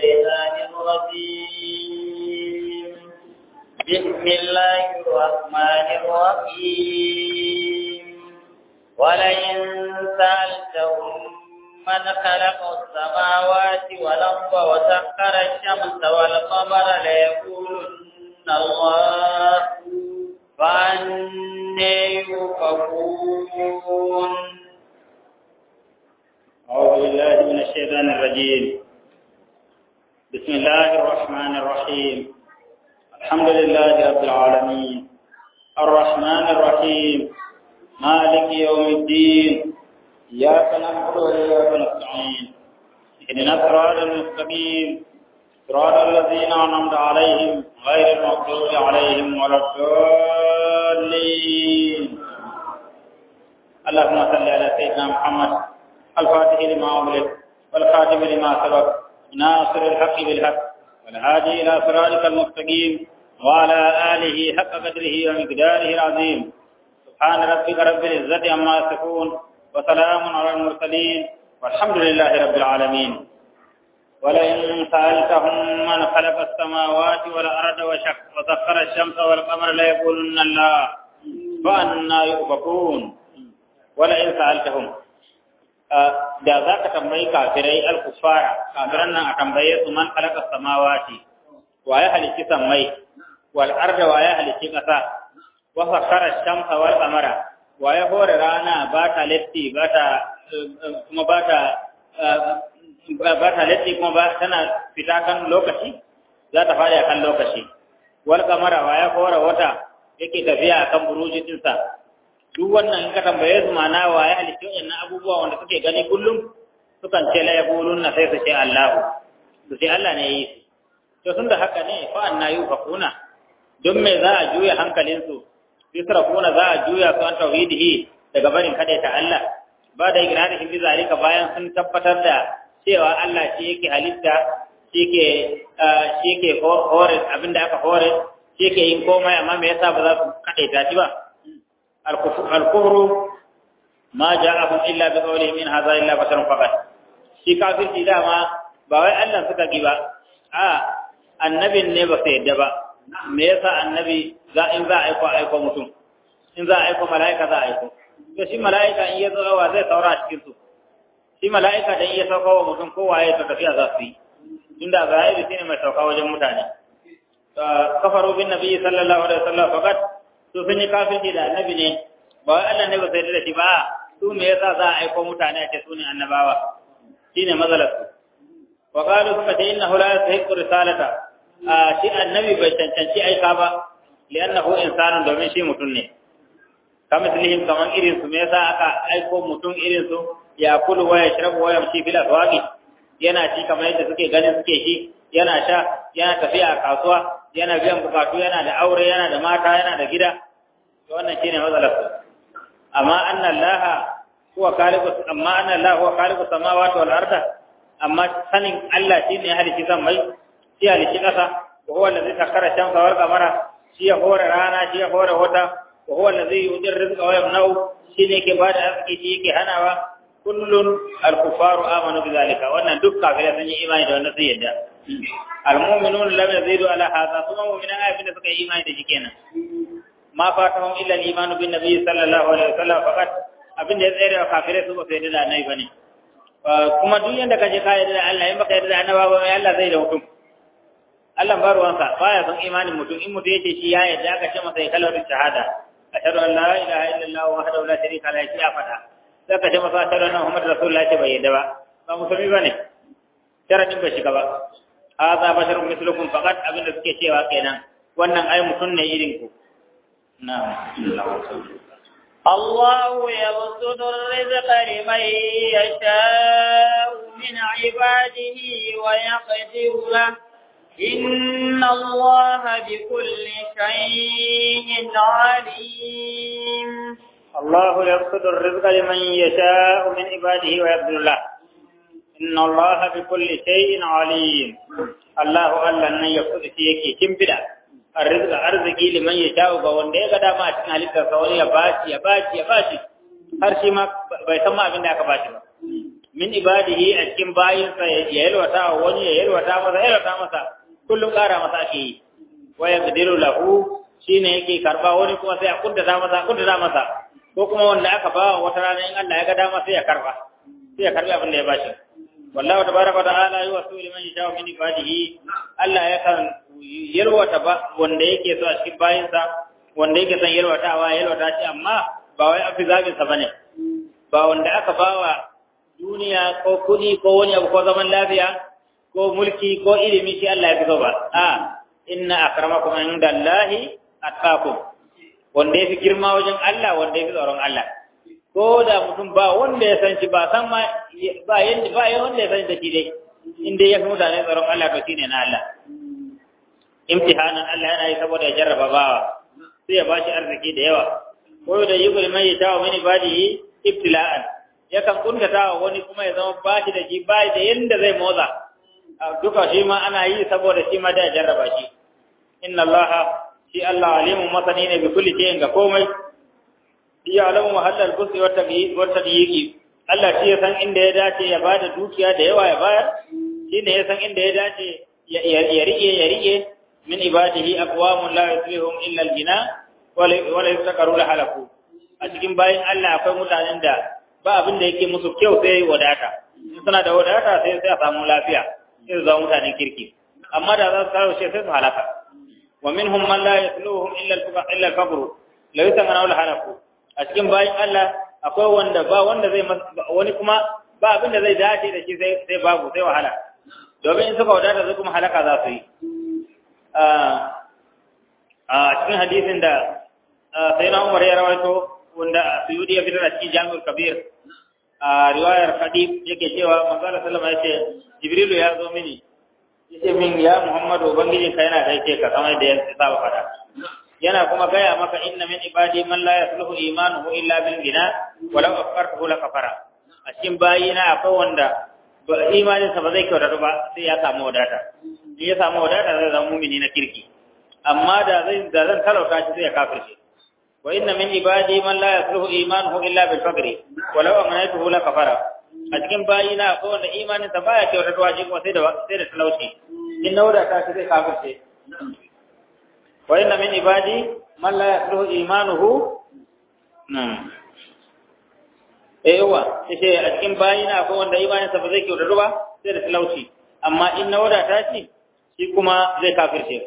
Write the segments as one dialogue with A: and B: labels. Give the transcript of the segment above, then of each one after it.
A: الشيطان الرجيم بسم الله الرحمن الرحيم ولئن سألتهم من خلق السماوات والأرض وسخر الشمس والقمر ليقولن الله فأني يؤفكون
B: أعوذ بالله من الشيطان الرجيم بسم الله الرحمن الرحيم الحمد لله رب العالمين الرحمن الرحيم مالك يوم الدين إياك نعبد وإياك نستعين اهدنا الصراط المستقيم صراط الذين أنعمت عليهم غير المغضوب عليهم ولا الضالين اللهم صل على سيدنا محمد الفاتح لما أغلق والخاتم لما سبق ناصر الحق بالحق والهادي إلى صراطك المستقيم وعلى آله حق قدره ومقداره العظيم سبحان ربك رب العزة عما يصفون وسلام على المرسلين والحمد لله رب العالمين ولئن سألتهم من خلق السماوات والأرض وشق وسخر الشمس والقمر ليقولن الله فأنا يؤفكون ولئن سألتهم da za ka tambayi kafirai al-kuffara kafiran nan a tambaye su man khalaqa samawati wa ya halitti sammai wal arda wa ya halitti ƙasa wa sakhara shamsa wal qamara wa ya hore rana ba ta latti ba ta kuma ba ta ba ta latti kuma ba tana fita kan lokaci za ta fara kan lokaci wal qamara wa ya hore wata yake tafiya kan burujinsa duk wannan in ka tambaye su mana wa ya halitta waɗannan abubuwa wanda suke gani kullum sukan ce la yaquluna sai su ce Allahu su ce Allah ne yi to tun da haka ne fa anna yufakuna don me za a juya hankalin su yusrafuna za a juya su an tauhidihi daga barin kada ta Allah ba da igrarihim bi zalika bayan sun tabbatar da cewa Allah shi yake halitta shi ke shi ke hore abinda aka hore shi ke yin komai amma me yasa ba za su kadaita shi ba الكفر ما جاءهم إلا بقولهم إن هذا إلا بشر فقط shi kafirci dama ba wai Allah suka ki ba a annabin ne ba sai yadda ba me yasa annabi za in za a aiko aiko mutum in za a aiko mala'ika za a aiko to shi mala'ika in ya zo wa zai saura a cikin su shi mala'ika da in ya sauka wa mutum kowa ya ta tafiya za su yi tunda Isra'ila shine mai sauka wajen mutane kafaru bin nabi sallallahu alaihi wasallam faqat to sun yi kafirci da annabi ne ba wai Allah ne ba sai da shi ba su me yasa za a aiko mutane a ce su ne annabawa shine matsalar su wa qalu suka ce innahu la yastahiqu risalata a shi annabi bai cancanci aika ba li'annahu insanun domin shi mutum ne kamar mislihim kaman irin su me yasa aka aiko mutum irin su ya kulu wa yashrabu wa yamshi bil aswaqi yana ci kamar yadda suke ganin suke shi yana sha yana tafiya a kasuwa yana biyan bukatu yana da aure yana da mata yana da gida to wannan shine matsalar su amma anna allaha huwa khaliqu amma anna allaha huwa khaliqu samawati wal arda amma sanin Allah shine ya halici mai shi halici kasa wa huwa allazi sakhara shamsa wal qamara shi ya hore rana shi ya hore wata wa huwa allazi yudir rizqa wa yamna'u shine yake bada arziki shi yake hanawa kullun al-kuffaru amanu bidhalika wannan duk kafirai sun yi imani da wannan sai yadda al-mu'minun lam yazidu ala hadha kuma mu'mina ayyukan da suka yi imani da shi kenan ma fatahum illa al-iman bin nabiy sallallahu alaihi wasallam faqat abin da ya tsere wa kafirai su ba sai da annabi bane kuma duk yanda kaje ka yarda da Allah in baka yarda da annabawa ba Allah zai da mutum Allah ba ruwansa baya son imanin mutum in mutum yace shi ya yarda aka ce masa ya kalmar shahada ashhadu an la ilaha illallah wahdahu la sharika lahu ya fada sai ka ce masa ashhadu anna muhammadar rasulullah ce bai yarda ba ba musulmi bane sharadin bai shiga ba hadha basharun mislukum faqat abin da suke cewa kenan wannan ai mutum ne irin ku na'am
A: الله يبسط الرزق لمن يشاء من عباده ويقدر له إن الله بكل شيء عليم
B: الله يبسط الرزق لمن يشاء من عباده ويقدر له إن الله بكل شيء عليم الله ألا أن يبسط شيء كمبدا الرزق أرزقي لمن يشاء وان ده قد ما أتنا لك سوالي يباشي يباشي يباشي har shi ma bai san ma abin da aka bashi ba min ibadihi a cikin bayinsa ya yalwata wa wani ya yalwata masa ya yalwata masa kullum ƙara masa ake yi wa yaqdiru lahu shine yake karba wani kuma sai a kuddata masa kuddata masa ko kuma wanda aka ba wata rana in Allah ya ga dama sai ya karba sai ya karbi abin da ya bashi wallahu tabaraka wa ta'ala yuwasu liman yashaa min ibadihi Allah ya kan yalwata ba wanda yake so a cikin bayinsa wanda yake son yalwatawa yalwata shi amma ba wai afi zabin sa bane ba wanda aka bawa duniya ko kudi ko wani abu ko zaman lafiya ko mulki ko ilimi shi Allah ya fi so ba a inna akramakum indallahi atqakum wanda ya fi girma wajen Allah wanda ya fi tsoron Allah ko da mutum ba wanda ya san shi ba san ma ba yanda ba wanda ya san da shi dai in dai ya fi mutane tsoron Allah to shine na Allah imtihanan Allah yana yi saboda ya jarraba bawa sai ya bashi arziki da yawa ko da yubul mai ya tawo mini badihi ibtila'an yakan kuntata wa wani kuma ya zama bashi da shi bai da yanda zai motsa duka shi ma ana yi saboda shi ma da jarraba shi inna allaha shi Allah alimun masani ne bi kulli shay'in ga komai ya alamu mahallal busi wa tabiyi wa tabiyi Allah shi ya san inda ya dace ya bada dukiya da yawa ya bayar shi ne ya san inda ya dace ya rike ya rike min ibadihi aqwamun la yuslihum illa al-gina wa la yastaqaru la halaku a cikin bayin Allah akwai mutanen da ba abin da yake musu kyau sai wadata suna da wadata sai sai a samu lafiya sai su zama mutanen kirki amma da za su kawo shi sai su halaka wa minhum man la yasluhum illa al-fuqa illa al-faqr la yusamana wal halaku a cikin bayin Allah akwai wanda ba wanda zai wani kuma ba abin da zai dace da shi sai sai babu sai wahala domin in suka wadata zai kuma halaka za su yi a cikin hadisin da sai na Umar ya rawaito wanda Suyudi ya fitar a cikin Jami'ul Kabir a riwayar Hadib yake cewa manzo Allah sallama yace Jibrilu ya zo mini yace min ya Muhammadu ubangiji ka yana gaishe ka kamar da ya saba fada yana kuma gaya maka inna min ibadi man la yasluhu imanuhu illa bil gina walau afkartuhu la kafara a cikin bayina akwai wanda imanin sa ba zai kyautata ba sai ya samu wadata in ya samu wadata zai zama mumini na kirki amma da zai da zan talauta shi sai ya kafirce wa inna min ibadi man la yasluhu imanuhu illa bil faqri walau amanatuhu la kafara a cikin bayina akwai wanda imanin sa baya kyautata shi kuma sai da sai da talauci in na wadata shi zai kafirce wa inna min ibadi man la yasluhu imanuhu na'am eh yawa sai a cikin bayina akwai wanda imanin sa ba zai kyautata ba sai da talauci amma in na wadata shi shi kuma zai kafirce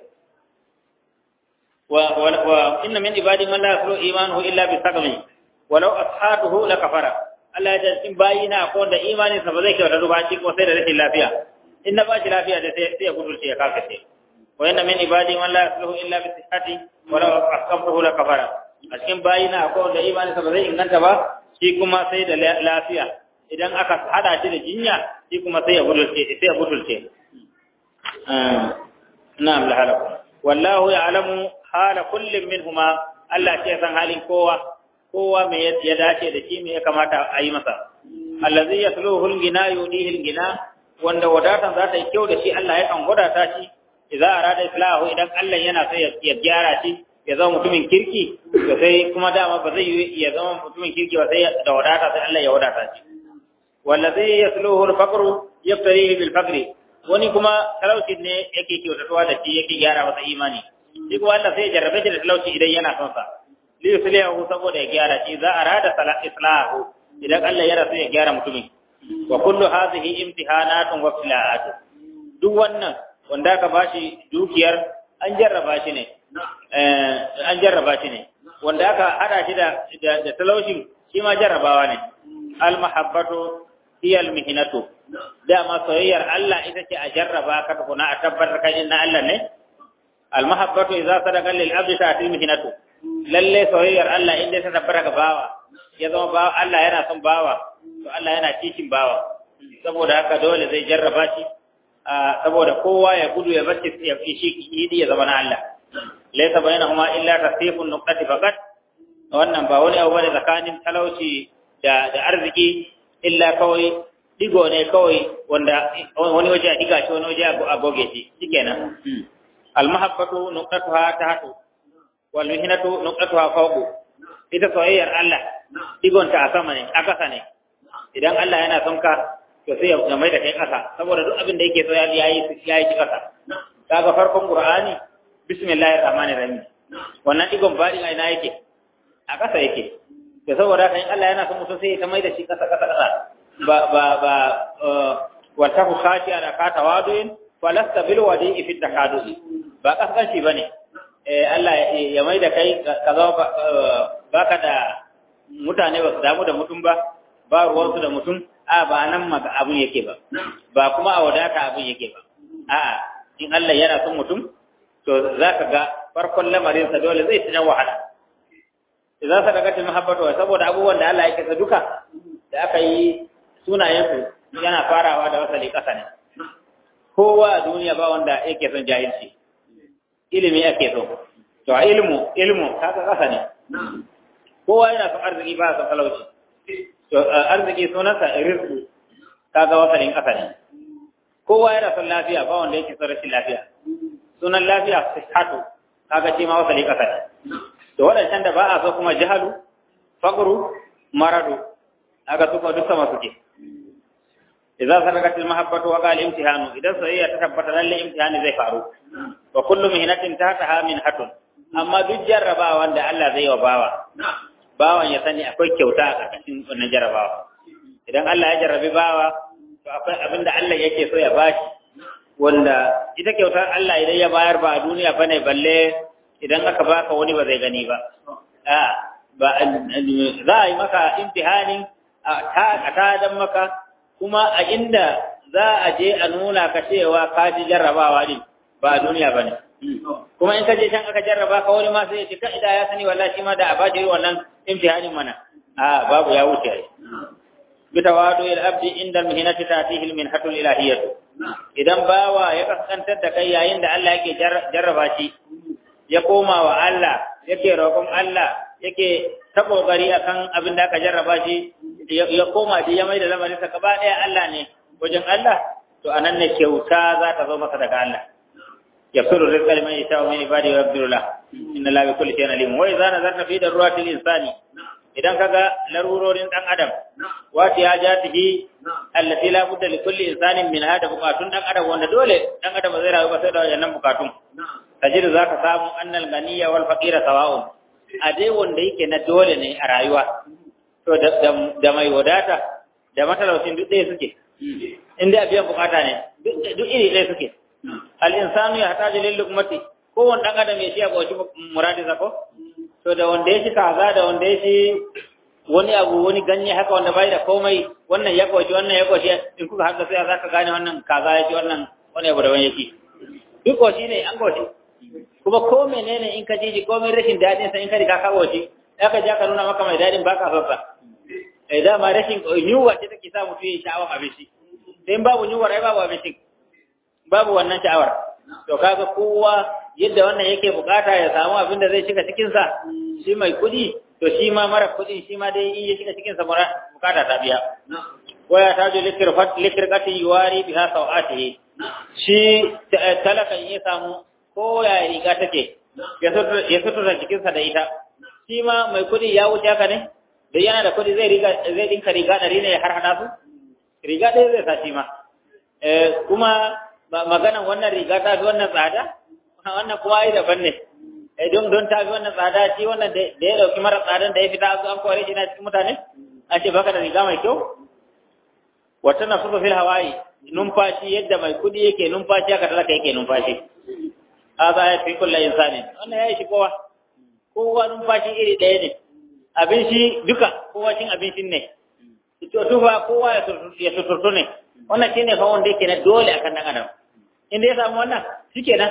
B: wa wa inna min ibadi man la yasluhu imanuhu illa bi saqmi walau ashatuhu la kafara Allah ya ce cikin bayina akwai wanda imanin sa ba zai kyautata ba shi kuma sai da rashin lafiya in na ba shi lafiya da sai ya gudurce ya kafirce وإن من عبادي من لا يصلح إلا بصحته ولو أحكمته لكفر a cikin bayina akwai wanda imani sa ba zai inganta ba shi kuma sai da lafiya idan aka hada shi da jinya shi kuma sai ya budulce sai ya budulce na'am la halakum wallahu ya'lamu hala kullin minhuma Allah ce san halin kowa kowa me ya dace da shi me ya kamata a yi masa allazi yasluhu al-gina yudihi al-gina wanda wadatan za ta yi kyau da shi Allah ya kan wadata shi idza arada islahu idan Allah yana so ya gyara shi ya zama mutumin kirki to sai kuma dama ba zai yi ya zama mutumin kirki ba sai da wadata sai Allah ya wadata shi wallazi yasluhu al-faqru yaftarihi bil faqri wani kuma talauci ne yake kyautatuwa da shi yake gyara masa imani shi kuma Allah sai ya jarrabe shi da talauci idan yana son sa li yuslihu saboda ya gyara shi za arada islahu idan Allah yana so ya gyara mutumin wa kullu hadhihi imtihanatun wa ibtila'atun duk wannan wanda aka bashi dukiyar an jarraba shi ne an jarraba shi ne wanda aka hada shi da da talauci shi ma jarrabawa ne al mahabbatu hiya al mihnatu dama soyayyar Allah ita ce a jarraba ka tukuna a tabbatar kai na Allah ne al mahabbatu idza sadaqa lil abdi ta'ti mihnatu lalle soyayyar Allah inda ta tabbata ga bawa ya zama bawa Allah yana son bawa to Allah yana cikin bawa saboda haka dole zai jarraba shi saboda kowa ya gudu ya bar ya shi yidi ya zama na Allah laysa bainahuma illa tasifun nuqati faqat wannan ba wani abu bane tsakanin talauci da da arziki illa kawai digo ne kawai wanda wani waje a diga shi wani waje a goge shi shikenan al mahabbatu nuqatuha tahtu wal mihnatu nuqatuha fawqu ita soyayyar Allah digonta a sama ne a kasa ne idan Allah yana son ka to sai ya mai da kai ƙasa saboda duk abin da yake so ya yi ya yi ƙasa kaga farkon qur'ani bismillahir rahmanir rahim wannan digon baɗin a ina yake a ƙasa yake da saboda haka in Allah yana son mutum sai ya ta mai da shi ƙasa ƙasa ƙasa ba ba ba wa tahu khati ala kata waduin falasta bil wadi fi takadudi ba kaskanci bane eh Allah ya mai da kai ka zama baka da mutane ba su damu da mutum ba ba ruwansu da mutum a ba nan maka abun yake ba ba kuma a wadata abun yake ba a'a in Allah yana son mutum to zaka ga farkon lamarin sa dole zai tana wahala idan sa daga mahabbatu saboda abubuwan da Allah yake sa duka da aka yi sunayen su yana farawa da wasali kasa ne kowa a duniya ba wanda yake son jahilci ilimi ake so to a ilmu ilmu kaga kasa ne kowa yana son arziki ba son talauci to arziki sunansa rizqu kaga wasalin kasa ne kowa yana son lafiya ba wanda yake son rashin lafiya sunan lafiya sihhatu kaga shi ma wasali kasa ne to wadancan da ba a so kuma jahalu faqru maradu kaga su ko duk sama suke idan sadaqatil mahabbatu wa qala imtihanu idan soyayya ta tabbata lalle imtihani zai faru wa kullu mihnatin tahtaha min hatun amma duk jarrabawa da Allah zai wa bawa bawan ya sani akwai kyauta a ƙarƙashin wannan jarrabawa idan Allah ya jarrabi bawa to akwai abin da Allah yake so ya bashi wanda ita kyautar Allah idan ya bayar ba a duniya bane balle idan aka baka wani ba zai gani ba a ba za a yi maka imtihanin a ta dan maka kuma a inda za a je a nuna ka cewa ka ji jarrabawa din ba a duniya bane kuma in ka je can aka jarraba ka wani ma sai ya ce ka ida ya sani wallahi shi ma da a baje wannan imtihanin mana a babu ya wuce ai bitawadu il abdi inda mihnati tatihi minhatul ilahiyyah idan bawa ya kaskantar da kai yayin da Allah yake jarraba shi ya koma wa Allah yake roƙon Allah yake ta kokari akan abin da aka jarraba shi ya koma da ya mai da lamarin sa gaba ɗaya Allah ne wajen Allah to anan ne kyauta za ta zo masa daga Allah يغفر الرزق لمن يشاء من عباده ويقدر له ان الله بكل شيء عليم واذا نظرت في ضرورات الانسان idan kaga larurorin dan adam wati hajatihi allati la budda li kulli insanin min hada bukatun dan adam wanda dole dan adam zai rayu ba sai da wannan bukatun tajidu zaka samu annal ganiya wal faqira sawa'un a dai wanda yake na dole ne a rayuwa to da mai wadata da matalaucin duk ɗaya suke inda biyan bukata ne duk iri ɗaya suke al'insanu ya hata jilin lukmati kowane ɗan adam ya shi a ƙwashi muradi zako to da wanda ya shi kaza da wanda ya shi wani abu wani ganye haka wanda bai da komai wannan ya ƙwashi wannan ya ƙwashi in kuka haɗa sai za ka gane wannan kaza ya ci wannan wani abu daban ya ci duk ƙwashi ne an ƙwashi kuma ko menene in ka ji ji komai rashin daɗin sa in ka riga ka ƙwashi ya ka ja ka nuna maka mai daɗin baka son sa eh dama rashin yunwa ce take sa mutum ya sha'awar abinci sai babu yunwa ai babu abincin babu wannan sha'awar to kaga kowa yadda wannan yake bukata ya samu abin da zai shiga cikin sa shi mai kudi to shi ma mara kudi shi ma dai in ya shiga cikin sa bukata ta biya waya ta jo likirfat likirkati yuwari biha sawatihi shi talaka in ya samu ko ya riga take ya sutura cikin sa da ita shi ma mai kudi ya wuce haka ne da yana da kudi zai riga zai dinka riga dari ne har hada su riga ɗaya zai sa shi ma kuma maganan wannan riga ta fi wannan tsada wannan kuma ai daban ne don don ta fi wannan tsada shi wannan da ya dauki mara tsadan da ya fita su an kore shi na cikin mutane a ce baka da riga mai kyau wata na fuka fil hawaii numfashi yadda mai kudi yake numfashi haka talaka yake numfashi haka ya fi kullu insani wannan ya yi shi kowa kowa numfashi iri ɗaya ne abin shi duka kowa cin abincin ne to tufa kowa ya suturtu ne wannan shine fa wanda yake na dole akan dan adam inda ya samu wannan shikenan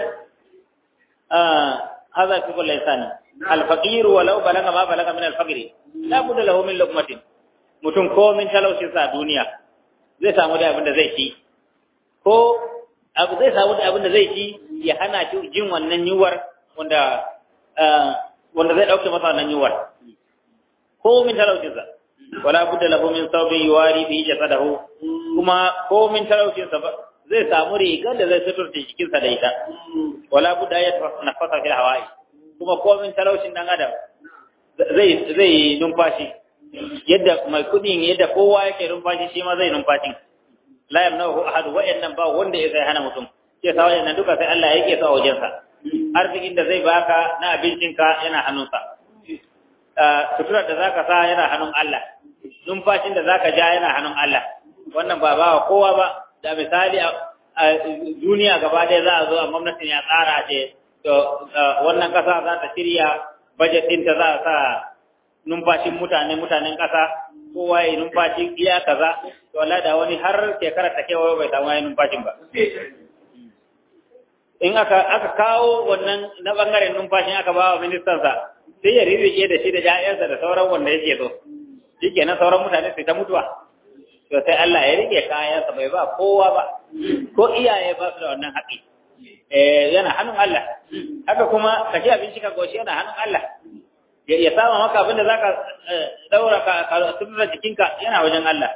B: ah hadha fi kulli insani al faqir walau balaga ma balaga min al faqri la budda lahu min luqmatin mutum ko min talaucin sa duniya zai samu da abin da zai ci ko abu zai samu da abin da zai ci ya hana shi jin wannan yuwar wanda wanda zai dauke masa wannan yuwar ko min talaucin sa wala budda lahu min thawbin yuwari bihi jasadahu kuma ko min talaucin sa zai samu rigar da zai suturta jikin sa da ita wala budda ya nafasa fil hawai kuma ko min talaucin dan adam zai zai numfashi yadda mai kudin yadda kowa yake numfashi shi ma zai numfashi la yamnahu ahad wa'annan ba wanda ya sai hana mutum sai sa wa'annan duka sai Allah ya yake sa wajen sa arzikin da zai baka na abincinka yana hannunsa suturar da zaka sa yana hannun Allah numfashin da zaka ja yana hannun Allah wannan ba ba kowa ba da misali a duniya gaba ɗaya za a zo a gwamnatin ya tsara ce to wannan ƙasa za ta shirya budget ɗinta za a sa numfashin mutane mutanen ƙasa kowa ya numfashi iya kaza to Allah da wani har shekara ta kewa bai samu ya numfashin ba in aka aka kawo wannan na bangaren numfashin aka ba wa ministan sa sai ya ririke da shi da ƴaƴansa da sauran wanda yake so shikenan sauran mutane sai ta mutuwa to sai Allah ya rike kayansa bai ba kowa ba ko iyaye ba su da wannan haƙi eh yana hannun Allah haka kuma ka ci abinci ka goshi yana hannun Allah ya sama maka abinda zaka daura ka sutura jikinka yana wajen Allah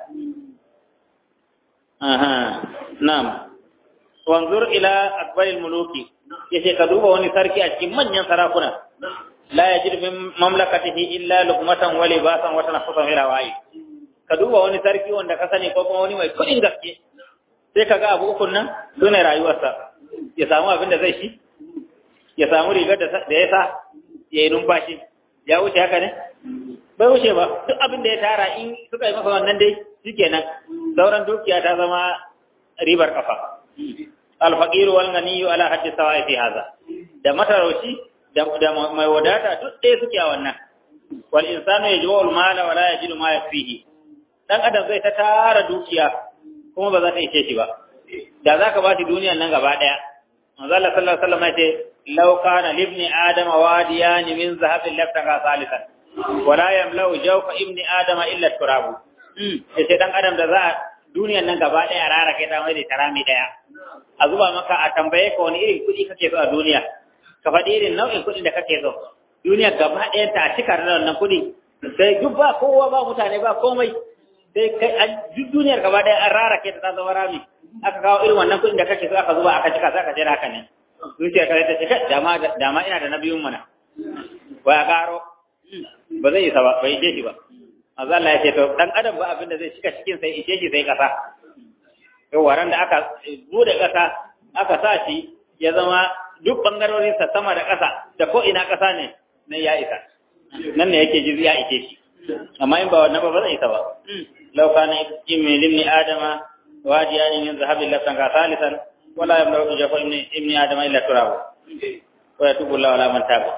B: aha na'am wanzur ila akbaril muluki yace ka duba wani sarki a cikin manyan sarakuna la yajid min mamlakatihi illa luqmatan wa libasan wa tanaffusan ila wa'i ka duba wani sarki wanda ka sani ko kuma wani mai kudin gaske sai ka ga abu ukun nan sune rayuwarsa ya samu abin da zai shi ya samu rigar da ya sa ya yi numfashi ya wuce haka ne bai wuce ba duk abin da ya tara in suka yi masa wannan dai shikenan sauran dukiya ta zama ribar kafa alfaqiru wal ganiyyu ala haddi sawa'i fi hadha da matarauci da mai wadata duk ɗaya suke a wannan wal insanu yajma'u al mala wa la yajidu ma yakfihi dan adam zai ta tara dukiya kuma ba za ta ishe shi ba da za ka ba shi duniyan nan gaba ɗaya manzo Allah sallallahu alaihi wasallam ya ce law kana libni adama wadiyan min zahabin laftaka salisan wala yamlau jawfa ibni adama illa turabu sai dan adam da za duniyan nan gaba ɗaya rara kai ta mai da tarami ɗaya a zuba maka a tambaye ka wani irin kuɗi kake so a duniya ka faɗi irin nau'in kuɗin da kake so duniya gaba ɗaya ta cika da wannan kuɗi sai duk ba kowa ba mutane ba komai sai kai an duk duniyar gaba ɗaya an rara ke ta zama rami aka kawo irin wannan kuɗin da kake so aka zuba aka cika sai aka jira haka ne zuciyar ka ta ce kai dama dama ina da na biyun mana ba ya karo ba zai isa ba bai ishe shi ba manzo Allah ya ce to dan adam ba abin da zai cika cikin sai ishe shi sai kasa yau waran da aka bude kasa aka sa shi ya zama duk bangarorin sa sama da kasa da ko ina kasa ne nan ya isa nan ne yake ji ya ishe shi amma in ba wannan ba ba zai isa ba law kana ibni limni adama wadiyan min zahabin lafsan ka salisan wala yamlau jafa ibni ibni adama illa turabu wa yatubu Allah ala man taba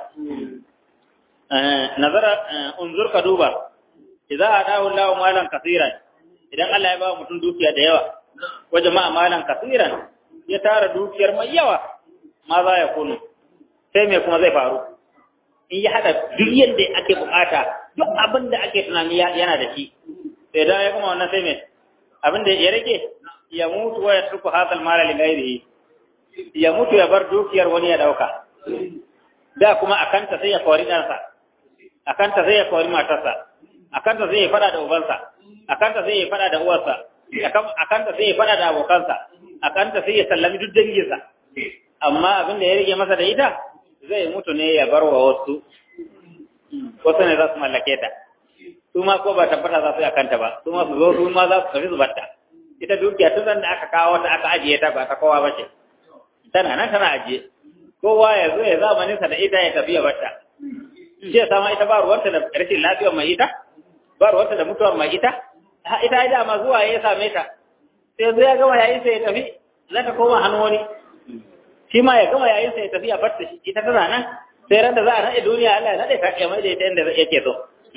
B: nazara unzur ka duba idza adahu Allah malan kaseeran idan Allah ya ba mutum dukiya da yawa wa jama'a malan kaseeran ya tara dukiyar mai yawa ma za ya kunu sai me kuma zai faru in ya hada duk yadda ake bukata duk abin da ake tunani yana da shi sai da ya kuma wannan sai me abin da ya rage ya mutu wa ya turku hadal mala li ghairihi ya mutu ya bar dukiyar wani ya dauka da kuma akanta sai ya kori ɗansa akanta sai ya kori matarsa akanta sai ya fada da ubansa akanta sai ya fada da uwarsa akanta sai ya fada da abokansa akanta sai ya sallami duk danginsa amma abin da ya rage masa da ita zai mutu ne ya bar wa wasu wasu ne za su mallake ta su ma ko ba tabbata za su yi akanta ba su ma su zo su ma za su tafi su batta ita dukiya tun da aka kawo ta aka ajiye ta ba ta kowa ba ce tana nan tana ajiye kowa ya zo ya zamanin sa da ita ya tafi ya batta shi ya sama ita ba ruwanta da rashin lafiyar mai ita ba ruwanta da mutuwar mai ita ita ya dama zuwa ya same ta sai zo ya gama yayin sa ya tafi za ta koma hannu wani shi ma ya gama yayin sa ya tafi ya batta shi ita tana nan sai ran da za a nade duniya Allah ya nade ta ya mai da ita inda yake so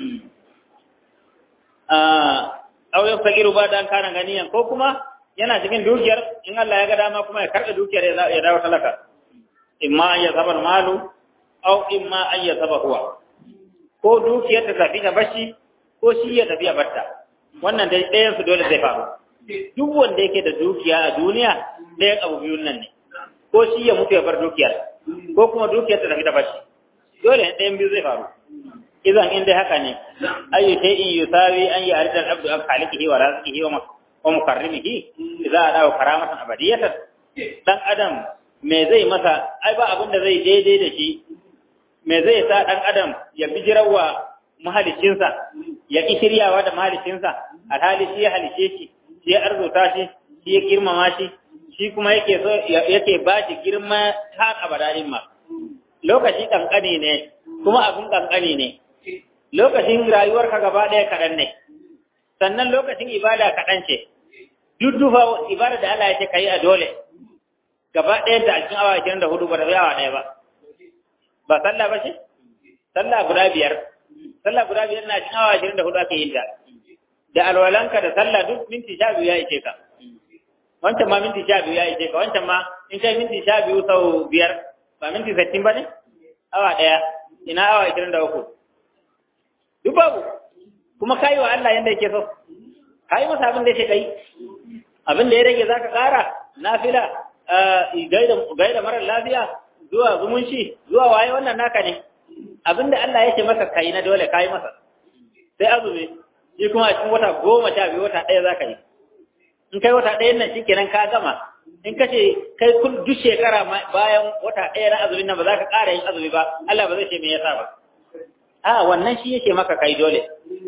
B: aw yafakiru ba dan kana ganiyan ko kuma yana cikin dukiyar in Allah ya ga dama kuma ya karɓe dukiyar ya dawo talaka imma an yasaba malu aw imma an yasaba huwa ko dukiyar ta tafi ta bashi ko shi ya tafi ya batta wannan dai ɗayan su dole zai faru duk wanda yake da dukiya a duniya ɗayan abu biyun nan ne ko shi ya mutu ya bar dukiyar ko kuma dukiyar ta tafi ta bashi dole ɗayan biyu zai faru idan in dai haka ne ayu shay'in yusawi an ya'rida al-abdu an khaliqihi wa raziqihi wa wa mukarrimihi idza adaw karamatan abadiyatan dan adam me zai masa ai ba abin da zai daidai da shi me zai sa dan adam ya bijirawa mahalicinsa ya ki shiryawa da mahalicinsa alhali shi ya halice shi shi ya arzuta shi shi ya girmama shi shi kuma yake so yake ba shi girma har abadarin ma lokaci kankani ne kuma abin kankani ne lokacin rayuwarka gaba ɗaya kaɗan ne sannan lokacin ibada kaɗan ce duk dufa ibada da Allah ya ce kai a dole gaba ɗaya da cikin awa 24 ba da zai awa ɗaya ba ba sallah ba ce sallah guda biyar sallah guda biyar na cikin awa 24 ake yin ta da alwalanka da sallah duk minti sha biyu ya ishe ka wancan ma minti sha biyu ya ishe ka wancan ma in kai minti sha biyu sau biyar ba minti sittin ba ne awa ɗaya ina awa 23 duk babu kuma kayi wa Allah yanda yake so kayi masa abin da yake kai abin da ya rage zaka kara nafila gaida gaida mara lafiya zuwa zumunci zuwa waye wannan naka ne abin da Allah yake masa kai na dole kayi masa sai azumi shi kuma a cikin wata goma sha biyu wata ɗaya zaka yi in kai wata ɗayan nan shikenan ka gama in ka ce kai kun duk shekara bayan wata ɗaya na azumin nan ba za ka ƙara yin azumi ba Allah ba zai ce me yasa ba a wannan shi yake maka kai dole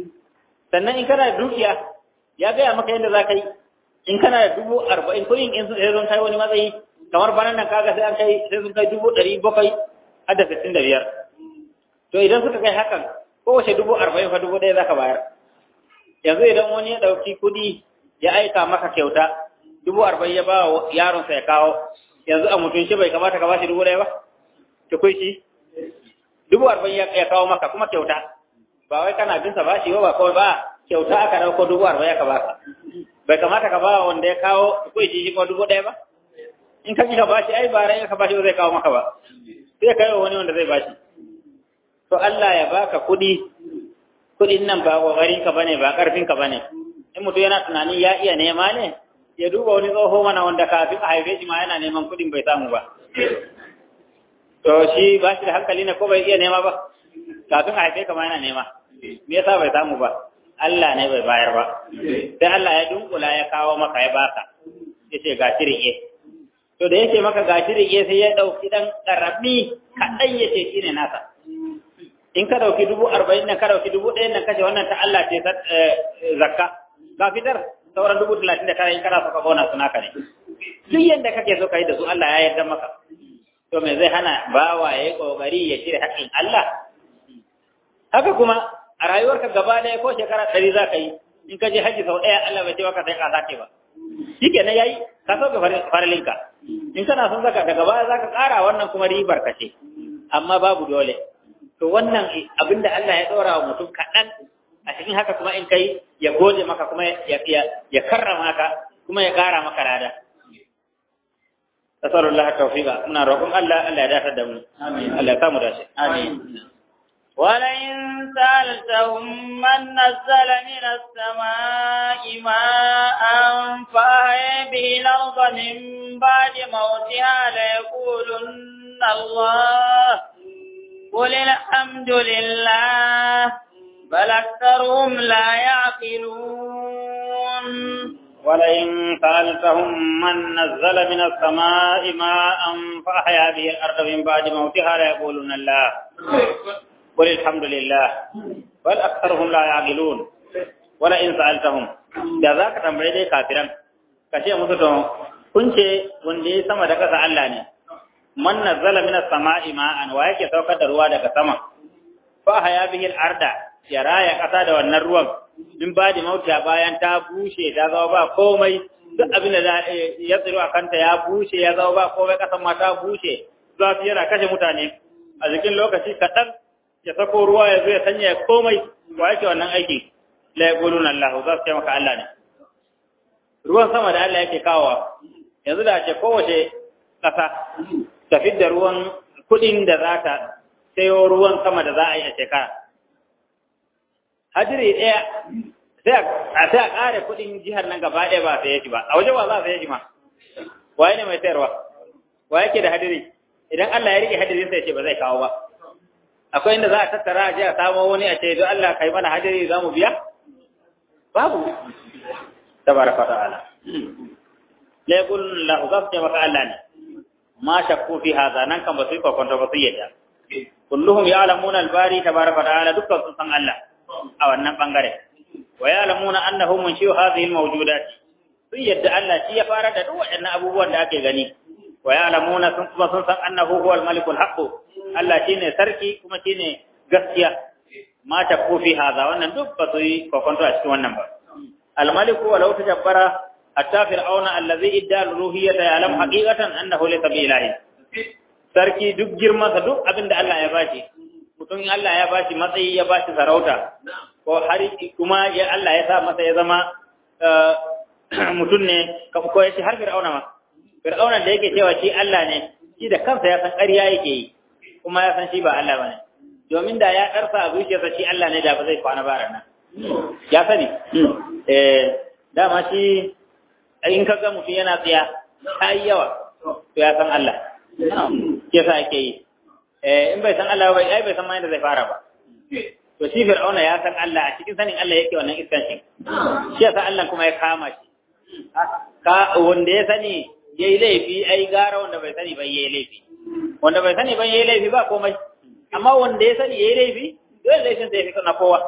B: sannan in kana da dukiya ya gaya maka yadda za ka yi in kana da dubu arba'in kuɗin in sai sun kai wani matsayi kamar banan nan kaga sai an kai sai sun kai dubu ɗari bakwai har da sittin da biyar to idan suka kai hakan kowace dubu arba'in fa dubu ɗaya za ka bayar yanzu idan wani ya ɗauki kuɗi ya aika maka kyauta dubu arba'in ya ba wa yaronsa ya kawo yanzu a mutunci bai kamata ka ba shi dubu ɗaya ba ki kai shi dubu arba'in ya kawo maka kuma kyauta ba wai kana binsa ba shi ba kawai ba kyauta aka dauko dubu arba'in aka baka bai kamata ka ba wanda ya kawo kai shi kuma dubu ɗaya ba in ka ka bashi ai ba rai ka bashi ba zai kawo maka ba sai kai wa wani wanda zai bashi to Allah ya baka kuɗi kuɗin nan ba kokarin ka bane ba karfin ka bane in mutum yana tunani ya iya nema ne ya duba wani tsoho mana wanda kafin a haife shi ma yana neman kuɗin bai samu ba to shi ba shi da hankali ne ko bai iya nema ba kafin a haife kama yana nema me yasa bai samu ba Allah ne bai bayar ba sai Allah ya dunkula ya kawo maka ya baka yace ga shirye to da yake maka ga shirye sai ya dauki dan karami kadan yace shine nasa in ka dauki dubu arba'in nan ka dauki dubu ɗayan nan kace wannan ta Allah ce zakka ga fitar sauran dubu talatin da tara in kana so ka bona suna ka ne duk yanda kake so ka yi da su Allah ya yarda maka to me zai hana bawa ya yi ƙoƙari ya shirya haƙƙin Allah? Haka kuma a rayuwarka gaba ɗaya ko shekara ɗari za ka yi, in ka je haji sau ɗaya Allah bai ce maka sai ka sake ba. Shi kenan ya yi, ka sauka farilinka. In kana son zaka daga baya za ka ƙara wannan kuma ribar ka ce, amma babu dole. To wannan abin da Allah ya ɗora wa mutum kaɗan a cikin haka kuma in kai ya gode maka kuma ya karrama ka kuma ya ƙara maka lada. نسأل الله التوفيق من ربكم ألا ألا يدافع دم ألا يسامو داشي آمين
A: ولئن سألتهم من نزل من السماء ماء فأحيا به الأرض من بعد موتها ليقولن الله قل الحمد لله بل أكثرهم لا يعقلون
B: ولئن سألتهم من نزل من السماء ماء فأحيا به الأرض من بعد موتها ليقولون الله قل الحمد لله بل أكثرهم لا يعقلون ولئن سألتهم da za ka tambaye dai kafiran ka ce musu to kun ce wanda ya sama da ƙasa Allah ne man nazzala minas sama'i ma'an wa yake saukar da ruwa daga sama fa haya bihi al-arda ya raya ƙasa da wannan ruwan in ba da mauta bayan ta bushe ta zama ba komai duk abin da ya tsiro a kanta ya bushe ya zama ba komai kasan ma ta bushe zafi yana kashe mutane a jikin lokaci kaɗan ya sako ruwa ya zo ya sanya komai wa yake wannan aiki la yaqulun Allah za su ce maka Allah ne ruwan sama da Allah yake kawowa yanzu da ce kowace ƙasa ta fidda ruwan kuɗin da za ta sayo ruwan sama da za a yi a shekara hadiri ɗaya sai a sai a ƙare kuɗin jihar nan gaba ɗaya ba sai yaji ba a waje ba za a sai yaji ma waye ne mai sayarwa wa yake da hadiri idan Allah ya rike hadiri sai ce ba zai kawo ba akwai inda za a tattara a je a samo wani a ce don Allah kai mana hadiri za mu biya babu tabaraka ta'ala la yaqul la uzafta maka Allah ne ma shakku fi hadha nan kan ba su yi kwakwanto ba su yadda kulluhum ya'lamuna al-bari tabaraka ta'ala dukkan sun san Allah a wannan bangare wa ya'lamuna annahu munshi'u hadhihi al-mawjudat sun yadda Allah shi ya fara da duk waɗannan abubuwan da ake gani wa ya'lamuna sun kuma sun san annahu huwal malikul haqq Allah shine sarki kuma shine gaskiya ma ta kofi haza wannan duk ba su yi kokonto a cikin wannan ba al maliku walau tajabbara hatta fir'auna allazi idda al-ruhiyyata ya'lam haqiqatan annahu laysa bi ilahi sarki duk girman sa duk abinda Allah ya bashi mutum Allah ya bashi matsayi ya bashi sarauta ko har kuma ya Allah ya sa masa ya zama mutum ne ko ya ce har fir'auna ma fir'auna da yake cewa shi Allah ne shi da kansa ya san ƙarya yake yi kuma ya san shi ba Allah bane domin da ya karfa a zuciyarsa shi Allah ne da ba zai kwana bara nan ya sani eh dama shi in ka ga mutum yana tsaya ta yi yawa to ya san Allah ke sa ake yi eh in bai san Allah ba ai bai san ma yadda zai fara ba to shi fir'auna ya san Allah a cikin sanin Allah yake wannan iskan shi shi ya san Allah kuma ya kama shi ka wanda ya sani yayi laifi ai gara wanda bai sani ba yayi laifi wanda bai sani ba yayi laifi ba komai amma wanda ya sani yayi laifi dole laifin sai fika na kowa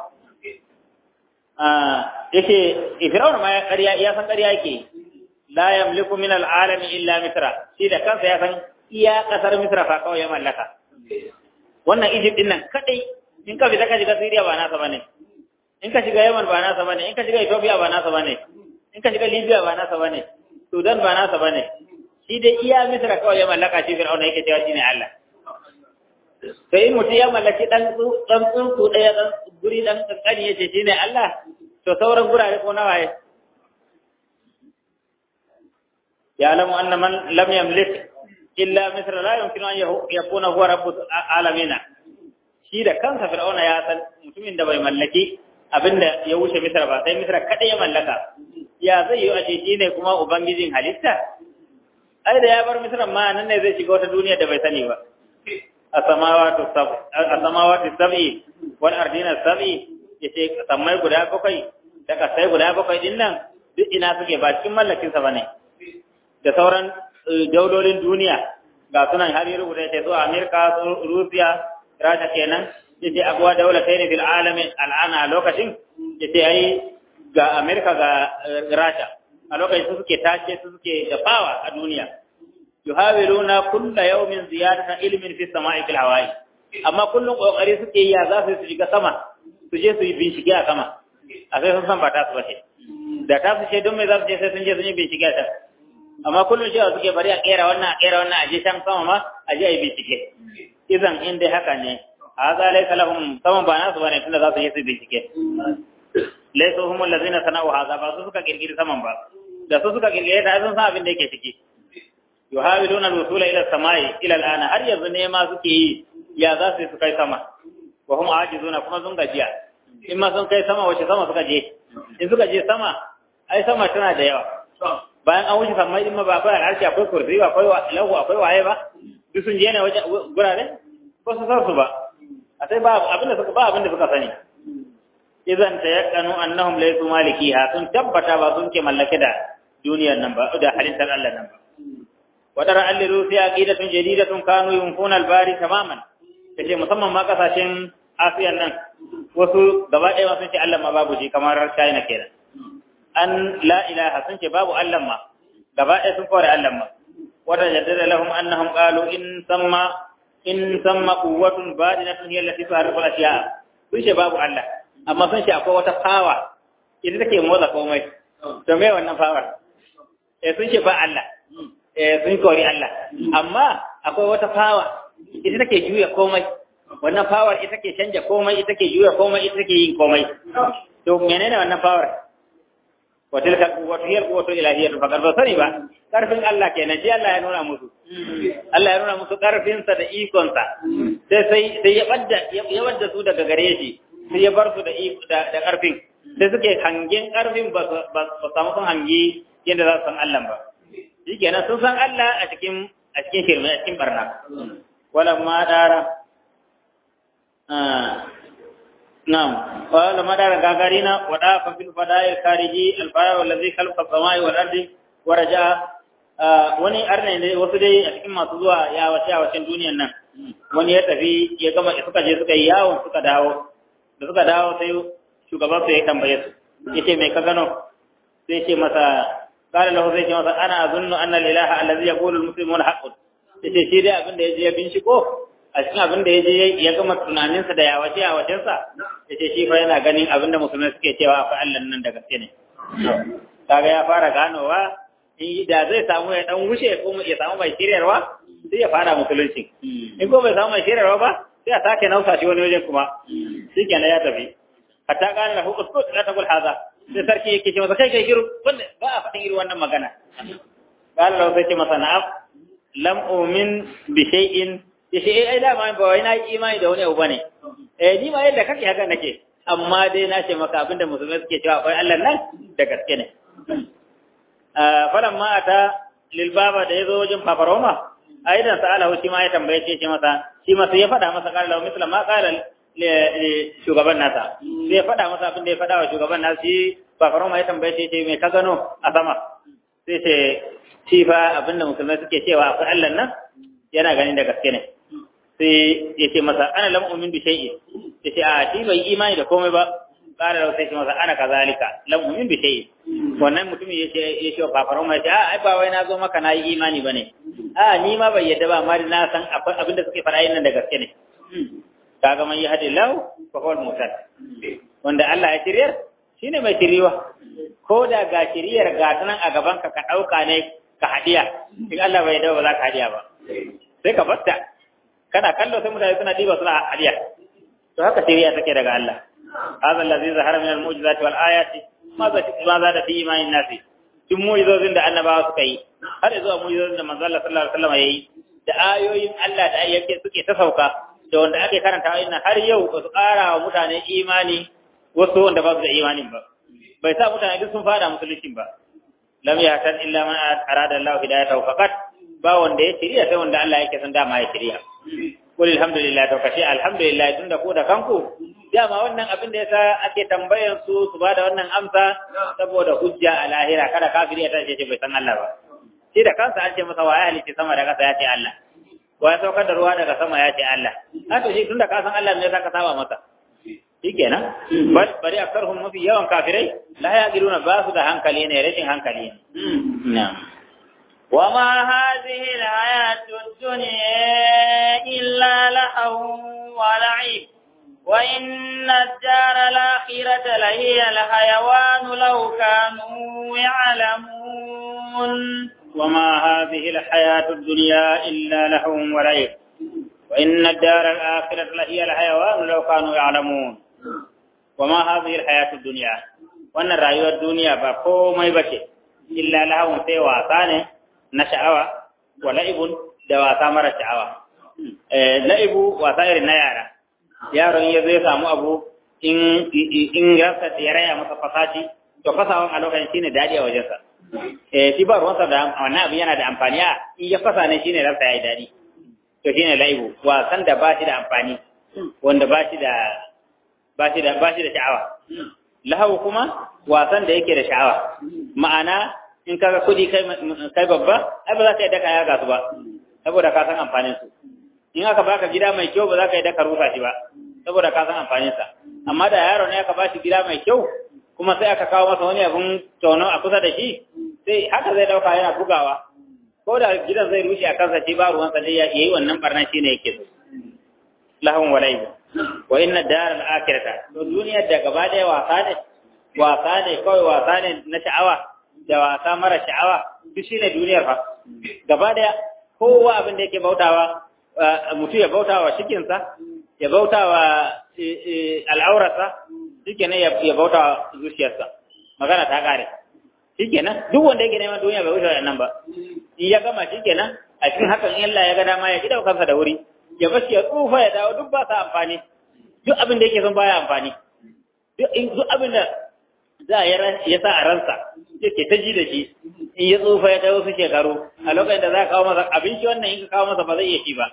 B: ah yake Fir'aun ma ya ƙarya ya san ƙarya yake la yamliku min al'alami illa misra shi da kansa ya san iya kasar misra fa kawai ya mallaka wannan Egypt din nan kadai in ka fita ka shiga Syria ba nasa bane in ka shiga Yemen ba nasa bane in ka shiga Ethiopia ba nasa bane in ka shiga Libya ba nasa bane Sudan ba nasa bane shi dai iya misra kawai ya mallaka shi Fir'aun yake cewa shine Allah sai in mutum ya mallaki dan dan tsuntsu ɗaya dan guri dan kankani yace shine Allah to sauran gurare ko nawa ya ya'lamu anna man lam yamlik illa misra la yumkinu an yakuna huwa rabbul alamin shi da kansa fir'auna ya san mutumin da bai mallaki abinda ya wuce misra ba sai misra kada ya mallaka ya zai yi a ce ne kuma ubangijin halitta ai da ya bar misra ma nan ne zai shiga wata duniya da bai sani ba asamawati sab'i wal ardina sab'i yace sammai guda bakwai da kasai guda bakwai din nan duk ina suke ba cikin mallakin sa bane da sauran daulolin duniya ga sunan har yaro guda yace su Amerika su Russia Rasha kenan yace abuwa daula kai ne bil alamin al'ana lokacin yace ai ga Amerika ga Rasha a lokacin su suke tace su suke da power a duniya yuhawiluna kulla yawmin ziyadatan ilmin fi sama'i fil hawa'i amma kullun kokari suke yi za su shiga sama su je su yi bincike a sama a sai sun san ba ta su bace da ta su ce don me za su je sai sun je sun yi bincike a can amma kullun cewa suke bari a kera wannan a kera wannan a je can sama ma a je a yi bincike idan in dai haka ne hadha laysa lahum saman ba nasu bane tunda za su je su bincike laysa hum allazina sana'u hadha ba su suka kirkiri saman ba da su suka kirkire ta sun san abin da yake ciki yuhawiluna al-wusula ila samai ila al-ana har yanzu ne ma suke yi ya za su kai sama wa hum ajizuna kuma sun gajiya in ma sun kai sama wace sama suka je in suka je sama ai sama tana da yawa bayan an wuce samai din ma ba akwai al'arshi akwai kursi akwai lahu akwai waye ba duk sun je ne wajen gurare ko su san su ba a sai ba abinda suka ba abinda suka sani idan tayakkanu annahum laysu malikiha sun tabbata ba sun ke mallake da duniyar nan ba da halittar Allah nan ba wadara an liru sai aqidatun jadidatun kanu yunfuna albari tamaman kace musamman ma kasashen Asiyan nan wasu gaba ɗaya sun ce Allah ma babu shi kamar China kenan an la ilaha sun ce babu Allah ma gaba ɗaya sun kore Allah ma wata jaddada lahum annahum qalu in samma in samma quwwatun badinatun hiya allati tuharrifu al-ashya sun ce babu Allah amma sun ce akwai wata power ita take motsa komai to me wannan power eh sun ce ba Allah sun kori Allah amma akwai wata fawa ita take juya komai wannan fawar ita ke canja komai ita ke juya komai ita ke yin komai to menene wannan fawar wa tilka quwwatu hiya quwwatu ilahiyyah fa karba sani ba karfin Allah kenan shi Allah ya nuna musu Allah ya nuna musu karfin sa da ikon sa sai sai sai ya badda ya wadda su daga gare shi sai ya bar su da da karfin sai suke hangen karfin ba ba samu sun hangi yadda za su san Allah ba shi kenan sun san Allah a cikin a cikin shirme a cikin barna wala ma dara na'am wala ma dara gagarina wa da fa fil fada'il khariji al fara wallazi khalqa samai wal ardi wa raja wani arne ne wasu dai a cikin masu zuwa ya wace a wacin duniyar nan wani ya tafi ya gama suka je suka yi yawon suka dawo da suka dawo sai shugaban su ya tambaye su yace me ka gano sai ce masa qala lahu sai masa ana azunnu anna al-ilaha allazi yaqulu al-muslimuna haqqun yace shi dai abin da yaje ya binciko a cikin abin da yaje ya gama tunaninsa da yawace a wajensa yace shi fa yana ganin abin da musulmai suke cewa akwai Allah nan da gaske ne kaga ya fara ganowa in da zai samu ya dan wuce ko ya samu mai shiryarwa sai ya fara musulunci in ko bai samu mai shiryarwa ba sai a sake nausa shi wani wajen kuma shikenan ya tafi hatta kana lahu uskut la taqul hadha sai sarki yake ce masa kai kai shiru wanda ba a faɗin irin wannan magana qala lahu sai ce masa na'am lam umin bi shay'in yace eh ai dama ba wai na yi imani da wani abu bane eh ni ma yadda kake haka nake amma dai na ce maka abinda musulmai suke cewa akwai Allah nan da gaske ne falan ma ata lil baba da yazo wajen paparoma aidan sa'alahu shi ma ya tambaye shi masa shi ma sai ya faɗa masa qala lahu misla ma qala shugaban nasa sai ya faɗa masa abin da ya faɗa wa shugaban nasa shi paparoma ya tambaye shi me ka gano a sama sai ce shi fa abin da musulmai suke cewa akwai Allah nan yana ganin da gaske ne sai ya ce masa ana lam umin bi shay'in ya ce a shi bai imani da komai ba ƙara da sai ce masa ana kazalika lam umin bi shay'in wannan mutumin ya ce ya ce kafaran mai ce a ai ba wai na zo maka na yi imani bane a ni ma bai yadda ba amma na san abin da suke fara yin nan da gaske ne kaga man yahdi lahu fa huwa al-muhtad wanda Allah ya shiryar shine mai shiriwa ko da ga shiriyar ga tanan a gaban ka ka dauka ne ka hadiya in Allah bai yadda ba za ka hadiya ba sai ka batta kana kallo sai mutane suna diba suna hadiya to haka shiriya take daga Allah hadha allazi zahara min al-mu'jizati wal ayati ma za ma za da fi imanin nasi tun mu'jizozin da annabawa suka yi har zuwa mu'jizozin da manzo Allah sallallahu alaihi wasallam yayi da ayoyin Allah da yake suke ta sauka da wanda ake karanta ayoyin har yau ba su ƙara wa mutane imani wasu wanda ba su da imanin ba bai sa mutane duk sun fada musulunci ba lam yahtan illa man arada Allah hidayatahu faqat ba wanda ya shirya sai wanda Allah yake son dama ya shirya qul alhamdulillah to kace alhamdulillah tunda ko da kanku dama wannan abin da yasa ake tambayan su su bada wannan amsa saboda hujja a lahira kada kafiri ya tace bai san Allah ba shi da kansa an ce masa wa ya halice sama da kasa ya ce Allah wa ya saukar da ruwa daga sama ya ce Allah haka shi tunda ka san Allah ne yasa ka saba masa shikenan bal bari akarhum mafi yawan kafirai la yaqiluna ba su da hankali ne rashin hankali ne na'am
A: وما هذه الحياة الدنيا إلا لهو ولعب وإن الدار الآخرة لهي الحيوان لو كانوا يعلمون
B: وما هذه الحياة الدنيا إلا لهو ولعب وإن الدار الآخرة لهي الحيوان لو كانوا يعلمون وما هذه الحياة الدنيا وأن الرأي الدنيا بقوم يبكي إلا لهو سوى ثاني na sha'awa wa la'ibun da wasa mara sha'awa. La'ibu wasa irin na yara, yaron ya zai samu abu in rasa ya raya masa fasaci, to fasawan a lokacin shi ne daɗi a wajensa. Shi ba ruwansa da wannan abu yana da amfani a in ya fasa ne shi ne rasa ya yi daɗi. To shi ne la'ibu, wasan da ba shi da amfani, wanda ba shi da ba shi da ba shi da sha'awa. Lahawu kuma wasan da yake da sha'awa. Ma'ana in kaga kudi kai kai babba ai ba za ka yi daka ya gasu ba saboda ka san amfanin su in aka baka gida mai kyau ba za ka yi daka rusa shi ba saboda ka san amfanin sa amma da yaro ne aka bashi gida mai kyau kuma sai aka kawo masa wani abun tono a kusa da shi sai haka zai dauka yana bugawa ko da gidan zai rushe a kansa shi ba ruwan sa dai ya yi wannan barnan shi ne yake so lahum walaibu wa inna daral akhirata to duniyar da gaba daya wasa ne wasa ne kawai wasa ne na sha'awa da wasa mara sha'awa duk shine duniyar fa gaba daya kowa abin da yake bautawa mutum ya bautawa shikinsa ya bautawa al'aurarsa shikenan ya bautawa zuciyarsa magana ta kare shikenan duk wanda yake neman duniya bai wuce nan ba in ya gama shikenan a cikin hakan in Allah ya ga dama ya gida kansa da wuri ya bashi ya tsufa ya dawo duk ba sa amfani duk abin da yake son baya amfani duk abin da za ya sa a ransa yake ta ji da shi in ya tsufa ya kai wasu shekaru a lokacin da za ka kawo masa abinci wannan in ka kawo masa ba zai iya ci ba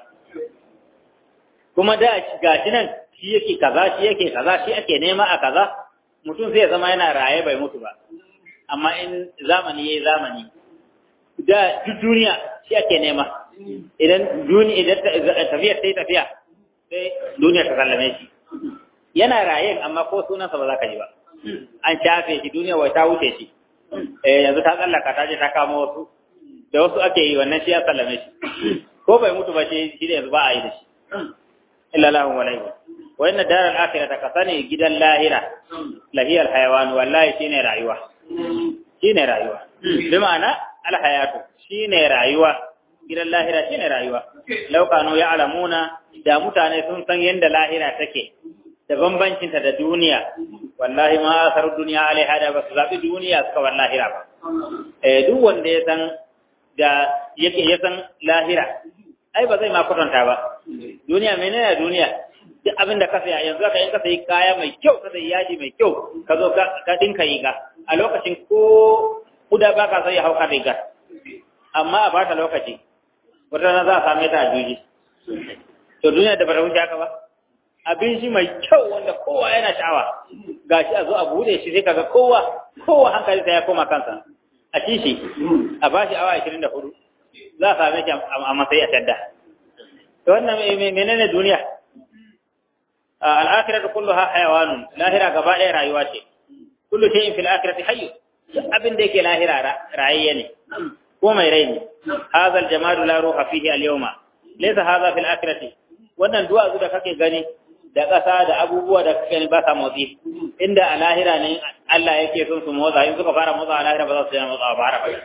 B: kuma da ga shi nan shi yake kaza shi yake kaza shi ake nema a kaza mutum sai ya zama yana raye bai mutu ba amma in zamani yayi zamani da duk duniya shi ake nema idan duniya idan tafiya sai tafiya sai duniya ta sallame shi yana raye amma ko sunansa ba za ka ji ba an shafe shi duniya wai ta wuce shi eh yanzu ta tsallaka ta je ta kamo wasu da wasu ake yi wannan shi ya sallame shi ko bai mutu ba shi shi yanzu ba a yi da shi illa lahu wa lahu wa inna daral akhirata ka sani gidan lahira lahiyal hayawan wallahi shine rayuwa shine rayuwa bi ma'ana al hayatu shine rayuwa gidan lahira shine rayuwa law kanu ya'lamuna da mutane sun san yanda lahira take da bambancinta da duniya wallahi ma asar duniya alaiha da ba su zaɓi duniya suka war lahira ba eh duk wanda ya san da yake ya san lahira ai ba zai ma kwatanta ba duniya menene duniya duk abin da ka saya yanzu ka in ka sayi kaya mai kyau ka sayi yaji mai kyau ka zo ka dinka riga a lokacin ko kuda ba ka sai hauka riga amma a bata lokaci wata rana za a same ta a juji to duniya da bata wuce haka ba abin shi mai kyau wanda kowa yana sha'awa gashi a zo a bude shi sai kaga kowa kowa hankali sai ya koma kansa a ci shi a bashi awa 24 za a same shi a matsayi a tadda to wannan menene duniya al-akhiratu kulluha hayawanun lahira gaba ɗaya rayuwa ce kullu shay'in fil akhirati hayy abin da yake lahira rayayye ne ko mai rai ne hadha al-jamalu la ruha fihi al-yawma laysa hadha fil akhirati wannan duwatsu da kake gani da ƙasa da abubuwa da kake gani ba sa motsi inda a lahira ne Allah yake son su motsa in suka fara motsa a lahira ba za su yana motsa ba har abada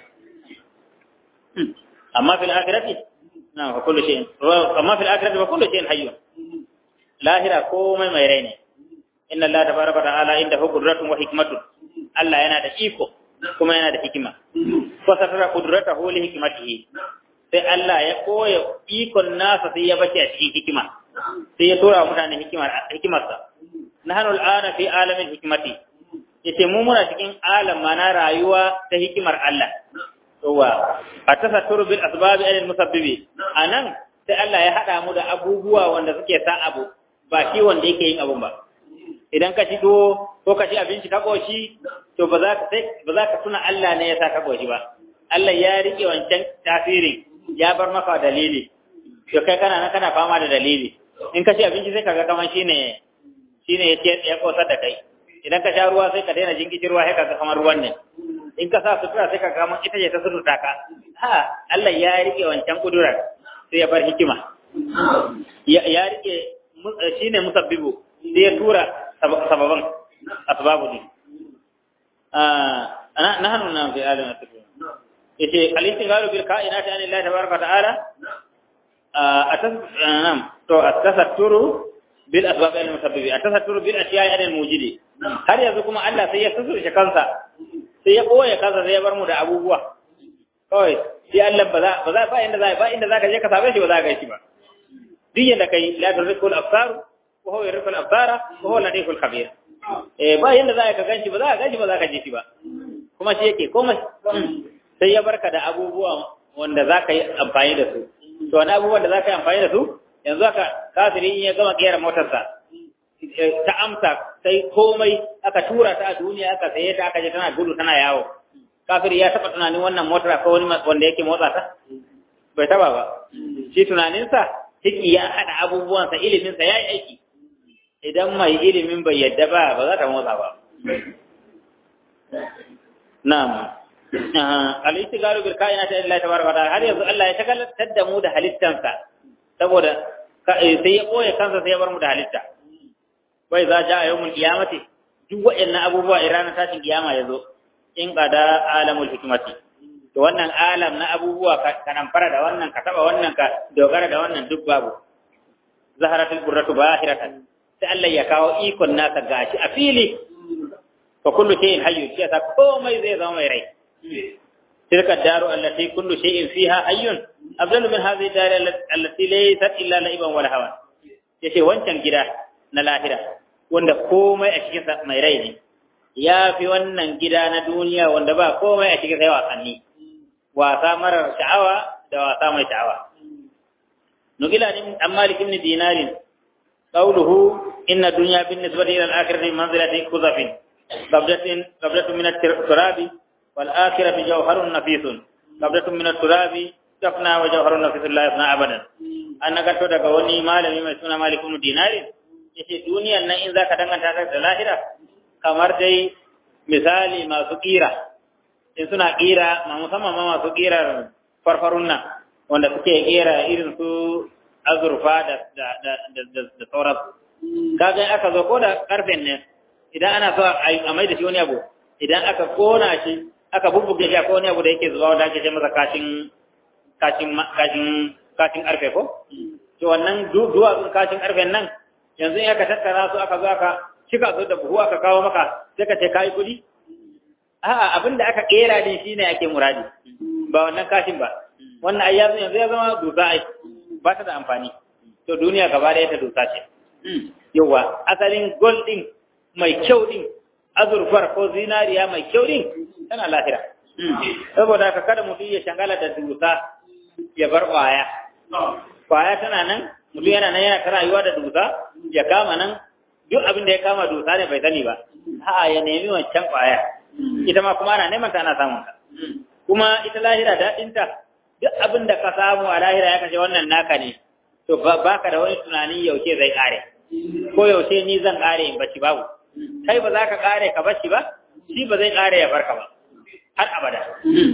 B: amma fil akhirati na fa kullu shay'in amma fil akhirati fa kullu shay'in hayyun lahira komai mai rai ne inna Allah tabaraka wa ta'ala indahu qudratun wa hikmatun Allah yana da iko kuma yana da hikima fa satara qudratahu li hikmatihi sai Allah ya koya ikon nasa sai ya bace a cikin hikima sai ya tura mutane hikimar hikimarsa nahnu al'ana fi alamin hikmati yace mu muna cikin alam mana rayuwa ta hikimar Allah yawa atasatturu bil asbab al musabbibi anan sai Allah ya hada mu da abubuwa wanda suke sa abu ba shi wanda yake yin abun ba idan ka ci tuwo ko ka ci abinci ka koshi to ba za ka sai ba za ka tuna Allah ne ya sa ka koshi ba Allah ya rike wancan tasirin ya bar maka dalili to kai kana nan kana fama da dalili in ka ci abinci sai kaga kaman shine shine ya ce ya kosar da kai idan ka sha ruwa sai ka daina jinkici ruwa sai kaga kamar ruwan ne in ka sa sutura sai kaga kaman ita ce ta sutura ka ha Allah ya rike wancan kudurar sai ya bar hikima ya rike shine musabbibu sai ya tura sababan asbabu ne ah nahnu na fi alim at-tafsir yace al-istighalu bil ka'inati an Allah tabaraka ta'ala atasnam to atasatturu bil asbab al musabbibi atasatturu bil ashiya'i al mujidi har yanzu kuma Allah sai ya susurce kansa sai ya koya kansa sai ya bar mu da abubuwa kawai sai Allah ba za ba za ba inda za ba inda za ka je ka same shi ba za ka yi shi ba duk yanda kai la tudrikul absar wa huwa yudrikul absara wa huwa latiful khabir eh ba yanda za ka ganshi ba za ka ganshi ba za ka je shi ba kuma shi yake komai sai ya barka da abubuwa wanda za ka yi amfani da su to wani abubuwan da za ka yi amfani da su yanzu aka kafiri in ya gama kera motarsa ta amsa sai komai aka tura ta a duniya aka saye ta aka je tana gudu tana yawo kafiri ya taba tunanin wannan motar ko wani wanda yake motsa ta bai taba ba shi tunaninsa ciki ya haɗa abubuwansa iliminsa ya yi aiki idan mai ilimin bai yadda ba ba za ta motsa ba na'am al-istigaru bil kainati lillahi tabaraka wa ta'ala har yanzu Allah ya shagaltar da mu da halittansa saboda sai ya koya kansa sai ya bar mu da halitta wai za ja yawmul qiyamati duk waɗannan abubuwa a ranar tashin kiyama yazo in qada alamul hikmati to wannan alam na abubuwa ka nan fara da wannan ka taba wannan ka dogara da wannan duk babu zaharatul qurratu bahiratan sai Allah ya kawo ikon nasa gashi a fili fa kullu shay'in hayyu shi ta komai zai zama mai rai tilka daru allati kullu shay'in fiha hayyun afdalu min hadhihi dar allati laysat illa la'iban wala hawa yace wancan gida na lahira wanda komai a cikin sa mai rai ne ya fi wannan gida na duniya wanda ba komai a cikin sai wasanni wasa marar sha'awa da wasa mai sha'awa nukila ni an malik ibn dinarin qawluhu inna dunya bin nisbati ila al-akhirati manzilati kuzafin qabdatin qabdatun min at-turabi wal akhiratu jawharun nafisun qabdatun min at-turabi tafna wa jawharun nafisun la yafna abadan an nagato daga wani malami mai suna malik ibn dinarin yace duniyan nan in zaka danganta ta da lahira kamar dai misali masu kira in suna kira ma musamman ma masu kirar farfarun nan wanda suke kira irin su azurfa da da da da da sauran kaga aka zo ko da karfen ne idan ana so a mai da shi wani abu idan aka kona shi aka bubbuge shi ko wani abu da yake zuwa wanda ake ce masa kashin kashin kashin kashin karfe ko to wannan duwatsun kashin karfen nan yanzu in aka tattara su aka zo aka cika su da buhu aka kawo maka sai ka ce kai kuɗi a'a abin da aka kera din shine ake muradi ba wannan kashin ba wannan ai yanzu yanzu ya zama dusa ai ba ta da amfani to duniya gaba da ta dusa ce yawa asalin gold din mai kyau din azurfar ko zinariya mai kyau din tana lahira saboda haka kada mutum ya shangala da dusa ya bar kwaya kwaya tana nan mutum yana nan yana ta rayuwa da dusa ya kama nan duk abin da ya kama dusa ne bai sani ba a'a ya nemi wancan kwaya ita ma kuma ana neman ta ana samun ta kuma ita lahira daɗinta duk abin da ka samu a lahira ya kashe wannan naka ne to ba ka da wani tunani yaushe zai kare ko yaushe ni zan kare in bashi babu kai ba za ka kare ka bashi ba shi ba zai kare ya barka ba har abada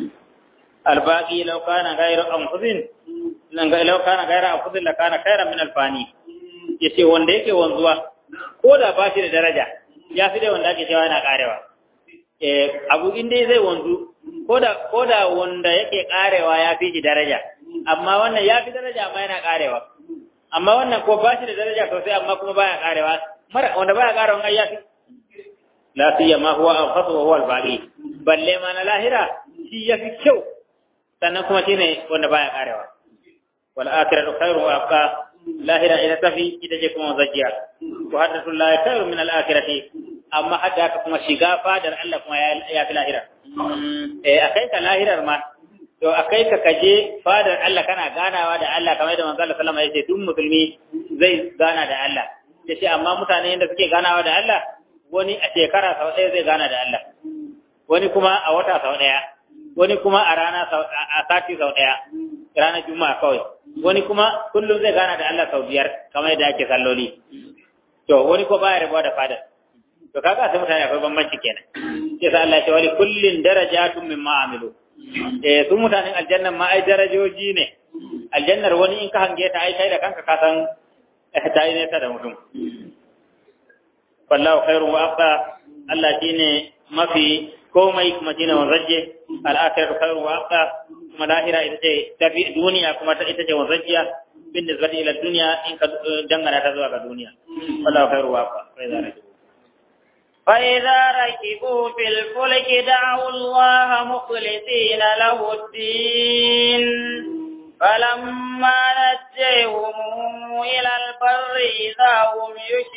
B: albaqi law kana ghayra anfusin lan ga law kana ghayra anfusin la kana khayran min alfani yace wanda yake wanzuwa ko da ba shi da daraja ya fi dai wanda ake cewa yana karewa eh abu in dai zai wanzu koda koda wanda yake karewa ya fi shi daraja amma wannan ya fi daraja amma yana karewa amma wannan ko ba shi da daraja sosai amma kuma baya karewa mara wanda baya karewa ai ya fi la siyama huwa anfasu wa huwa al-baqi balle ma na lahira shi ya fi kyau sannan kuma shine wanda baya karewa wal akhiratu khairu wa abqa lahira ita tafi ita ce kuma zakiya wa haddathu la khairu min al-akhirati amma hadda haka kuma shiga fadar Allah kuma ya fi lahira eh akai ka lahirar ma to akai ka kaje fadar Allah kana ganawa da Allah kamar da manzo Allah sallama yace duk musulmi zai gana da Allah yace amma mutane yanda suke ganawa da Allah wani a shekara sau ɗaya zai gana da Allah wani kuma a wata sau ɗaya wani kuma a rana a sati sau ɗaya ranar juma'a kawai wani kuma kullum zai gana da Allah sau biyar kamar yadda ake salloli to wani ko baya rabuwa da fadar to kaga sai mutane akwai bambanci kenan sai sa Allah ya ce wali kullin darajatun mimma amilu eh su mutanen aljanna ma ai darajoji ne aljannar wani in ka hange ta ai kai da kanka ka san ta yi nesa da mutum wallahu khairu wa abqa Allah shine mafi komai kuma shine wanzaje al-akhiratu khairu wa abqa kuma lahira ita ce tafi duniya kuma ita ce wanzajiya bin nisbati ila duniya in ka dangana ta zuwa ga duniya wallahu khairu wa abqa fa idza
A: فإذا ركبوا في الفلك دعوا الله مخلصين له الدين فلما نجيهم إلى البر إذا هم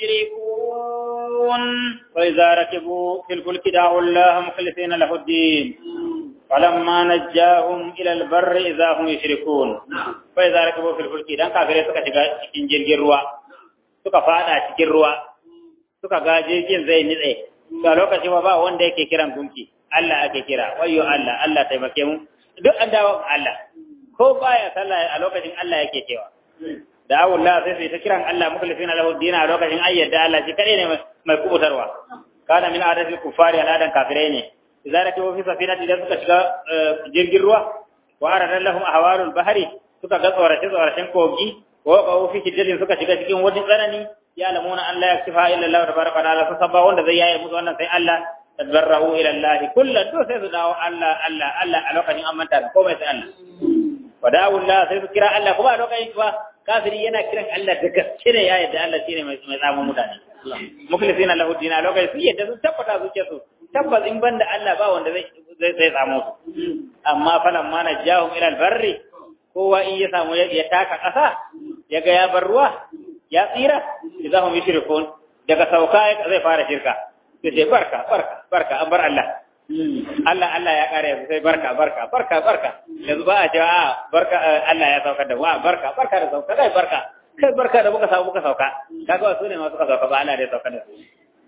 A: يشركون
B: وإذا ركبوا في الفلك دعوا الله مخلصين له الدين فلما نجاهم إلى البر إذا هم يشركون فإذا ركبوا في الفلك دان كافرين suka shiga cikin jirgin ruwa suka fada cikin ruwa suka ga jirgin zai nitse to a lokacin ba wanda yake kiran gunki Allah ake kira wayyo Allah Allah taimake mu duk an dawo Allah ko baya sallah a lokacin Allah yake cewa da Allah sai sai ta kiran Allah mukhlisina lahu din a lokacin ayyada Allah shi kadai ne mai kubutarwa kana min adati kufari aladan kafirai ne idan rake fi safinati da suka shiga jirgin ruwa wa arada lahum ahwalul bahri suka ga tsorace tsoracen kogi wa qawu fi shiddatin suka shiga cikin wani tsanani ya lamuna an la yaktifa illa Allah tabaraka wa ta'ala sabba wanda zai yaye musu wannan sai Allah tadarrahu ila Allah kullu to sai su dawo Allah Allah Allah a lokacin an manta komai sai Allah wa da'u Allah sai su kira Allah kuma a lokacin ba kafiri yana kiran Allah da gaske ne ya yadda Allah shine mai mai tsamu mutane mukhlisina lahu dina lokacin su yadda su tabbata zuciya su tabbas in banda Allah ba wanda zai zai sai tsamo su amma falan ma najahum ila albarri kowa in ya samu ya taka kasa ya ga ya bar ruwa ya tsira idan hum yushrikun daga sauka zai fara shirka sai sai barka barka barka an bar Allah Allah Allah ya kare sai barka barka barka barka yanzu ba a cewa a barka Allah ya saukar da wa barka barka da sauka kai barka kai barka da muka samu muka sauka kaga wasu ne masu sauka ba Allah da ya saukar da su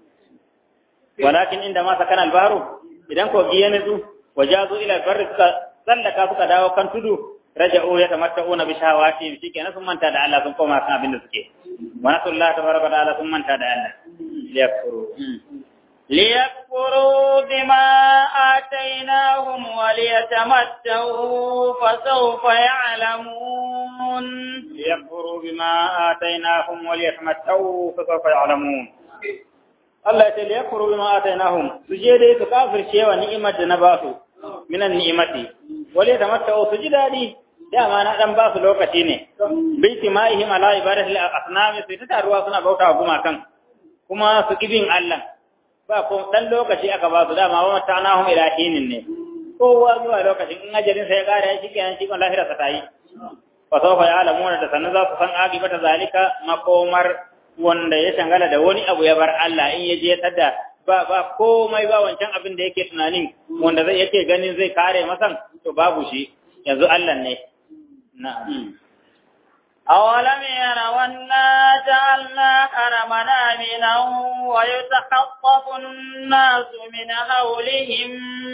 B: walakin inda ma sakana albaru idan ko biye ne su wajazu ila albarri suka sallaka suka dawo kan tudu raja'u ya tamatta'una bi shahawati shikenan sun manta da Allah sun koma kan abin da suke wa nasallahu tabaraka ta'ala sun manta da Allah yakfuru
A: ليكفروا بما آتيناهم وليتمتعوا فسوف يعلمون
B: ليكفروا بما آتيناهم وليتمتعوا فسوف يعلمون Allah ya ce da ya kuro bima atainahum su je dai su kafirce wa ni'imar da na ba su minan ni'imati wale da mata su ji dadi dama na dan ba su lokaci ne baiti ma'ihim ala ibadati al-asnam sai ta taruwa suna bauta wa gumakan kuma su kibin Allah ba ko dan lokaci aka ba su dama wa matanahum ila hinin ne kowa zuwa lokacin in ajalin sai ya kare shi kenan shi kan lahira sa tayi fa sawfa ya'lamuna da sanan za su san agibata zalika makomar wanda ya shangala da wani abu ya bar Allah in ya je tada ba ba komai ba wancan abin da yake tunanin wanda zai yake ganin zai kare masan to babu shi yanzu Allah ne na'am
A: أولم يروا أنا جعلنا حرمنا آمنا ويتخطف الناس من حولهم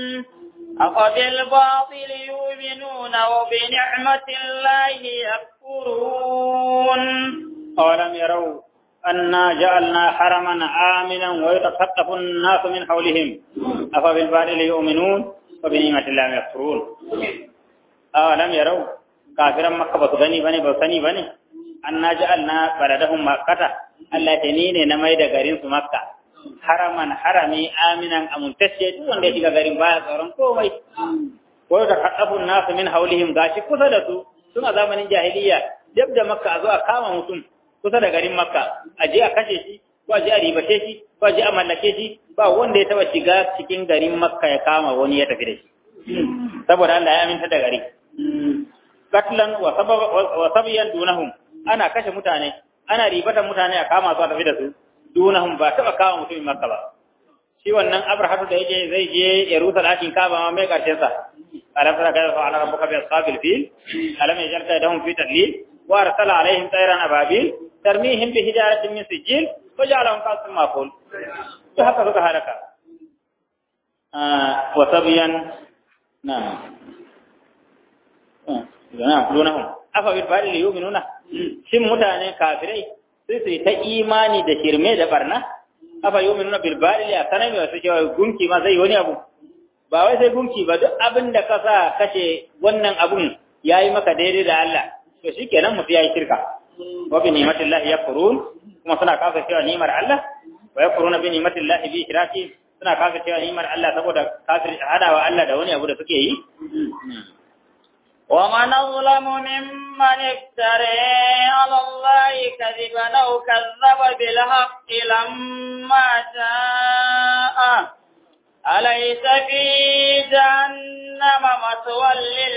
A: أفبالباطل يؤمنون وبنعمة الله يكفرون
B: أولم يروا أنا جعلنا حرما آمنا ويتخطف الناس من حولهم أفبالباطل يؤمنون وبنعمة الله يكفرون أولم يروا كافرا مكة بسغني بني بسني بني أنا جعلنا بلدهم مكة التي نميد غرين مكة haraman harami aminan amintacce duk wanda ya shiga garin baya tsoron komai ko da haɗafun nasu min haulihim gashi kusa da su tun a zamanin jahiliya dab da makka a zo a kama mutum kusa da garin makka a je a kashe shi ko a je a ribace shi ko a je a mallake shi ba wanda ya taba shiga cikin garin makka ya kama wani ya tafi da shi saboda Allah ya aminta da gari katlan wa sabiyan dunahum ana kashe mutane ana ribatan mutane a kama su a tafi da su dunahum ba taba kawo mutumin makka ba shi wannan abrahatu da yake zai je ya rusa dakin kaba ma mai karshen sa alam tara kayfa fa'ala rabbuka bi ashabil fil alam yaj'al kaydahum fi tadlil wa arsala alaihim tayran ababil tarmihim bi hijaratin min sijil wa ja'alahum qasman maqul to haka suka halaka wa sabiyan na'am na'am dunahum afa bil fa'il yu'minuna shin mutane kafirai sai su yi ta imani da shirme da barna afa yi minuna bilbali a sanar mai wasu cewa gunki ma zai wani abu ba wai sai gunki ba duk abin da ka sa kashe wannan abun ya yi maka daidai da Allah to shi kenan mutu ya yi shirka wa bi nimatin lahi ya kurun kuma suna kafa cewa nimar Allah wa ya kuruna bi nimatin lahi bi shiraki suna kafa cewa nimar Allah saboda kafir hadawa Allah da wani abu da suke yi
A: ومن أظلم ممن افترى على الله كذبا أو كذب بالحق لما جاء أليس في جهنم مثوى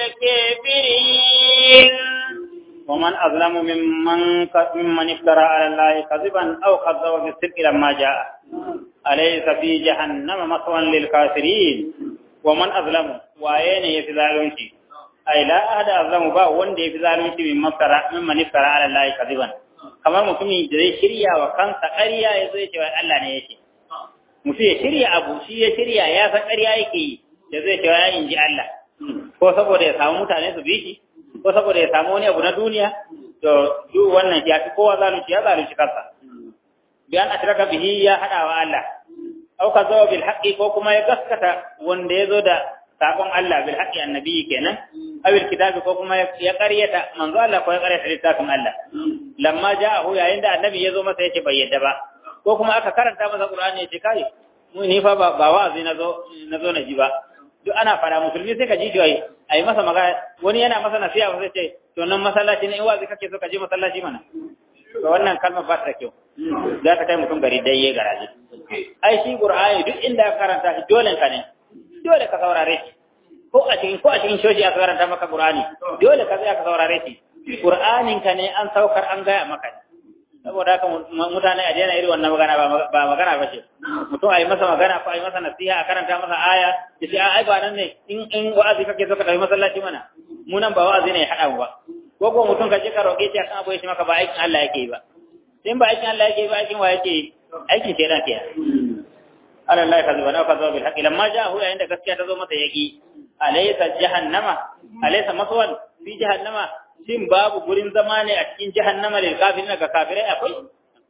A: للكافرين
B: ومن أظلم ممن ممن افترى على الله كذبا أو كذب بالصدق لما جاء أليس في جهنم مثوى للكافرين ومن أظلم وأين يتذالون ai la ahada azlamu ba wanda yafi zalunci min mafara min manifara ala Allah kadiban kamar mutumin da zai shirya wa kansa ƙarya ya zo ya ce Allah ne yake mutum ya shirya abu shi ya shirya ya san ƙarya yake yi da zai ce ya inji Allah ko saboda ya samu mutane su bi shi ko saboda ya samu wani abu na duniya to duk wannan ya fi kowa zalunci ya zalunci kansa bi an ashraka bihi ya hada wa Allah au ka zo bil haqqi ko kuma ya gaskata wanda ya zo da sakon Allah bil haqqi annabi kenan awil kitabi ko kuma ya ƙaryata manzo Allah ko ya ƙaryata littafin Allah lamma ja'ahu yayin da annabi ya zo masa yace bai yadda ba ko kuma aka karanta masa Qur'ani yace kai mu ni fa ba wa'azi nazo nazo na ji ba duk ana fara musulmi sai ka ji joyi ai masa magana wani yana masa nasiha sai ce to nan masallaci ne in wa'azi kake so ka je masallaci mana to wannan kalmar ba ta kyau za ta kai mutum gari dai ya garaje ai shi Qur'ani duk inda ka karanta shi dole ka ne dole ka saurare shi ko a cikin ko a cikin shoji aka karanta maka Qur'ani dole ka tsaya ka saurare shi Qur'anin ka ne an saukar an gaya maka saboda haka mutane a daina irin wannan magana ba magana ba ce mutum a yi masa magana ko a yi masa nasiha a karanta masa aya ya ce ai ba nan ne in in wa'azi kake so ka tafi masallaci mana mu nan ba wa'azi ne ya haɗa mu ba ko ko mutum ka je ka roƙe shi akan abu ya ce maka ba aikin Allah yake yi ba in ba aikin Allah yake yi ba aikin wa yake yi aikin shedan ke ala Allah ka zuba na ka zuba bil haqqi lamma ja'ahu yayin da gaskiya ta zo masa yaki alaysa jahannama alaysa maswan fi jahannama shin babu gurin zama ne a cikin jahannama lil kafirin ga kafirai akwai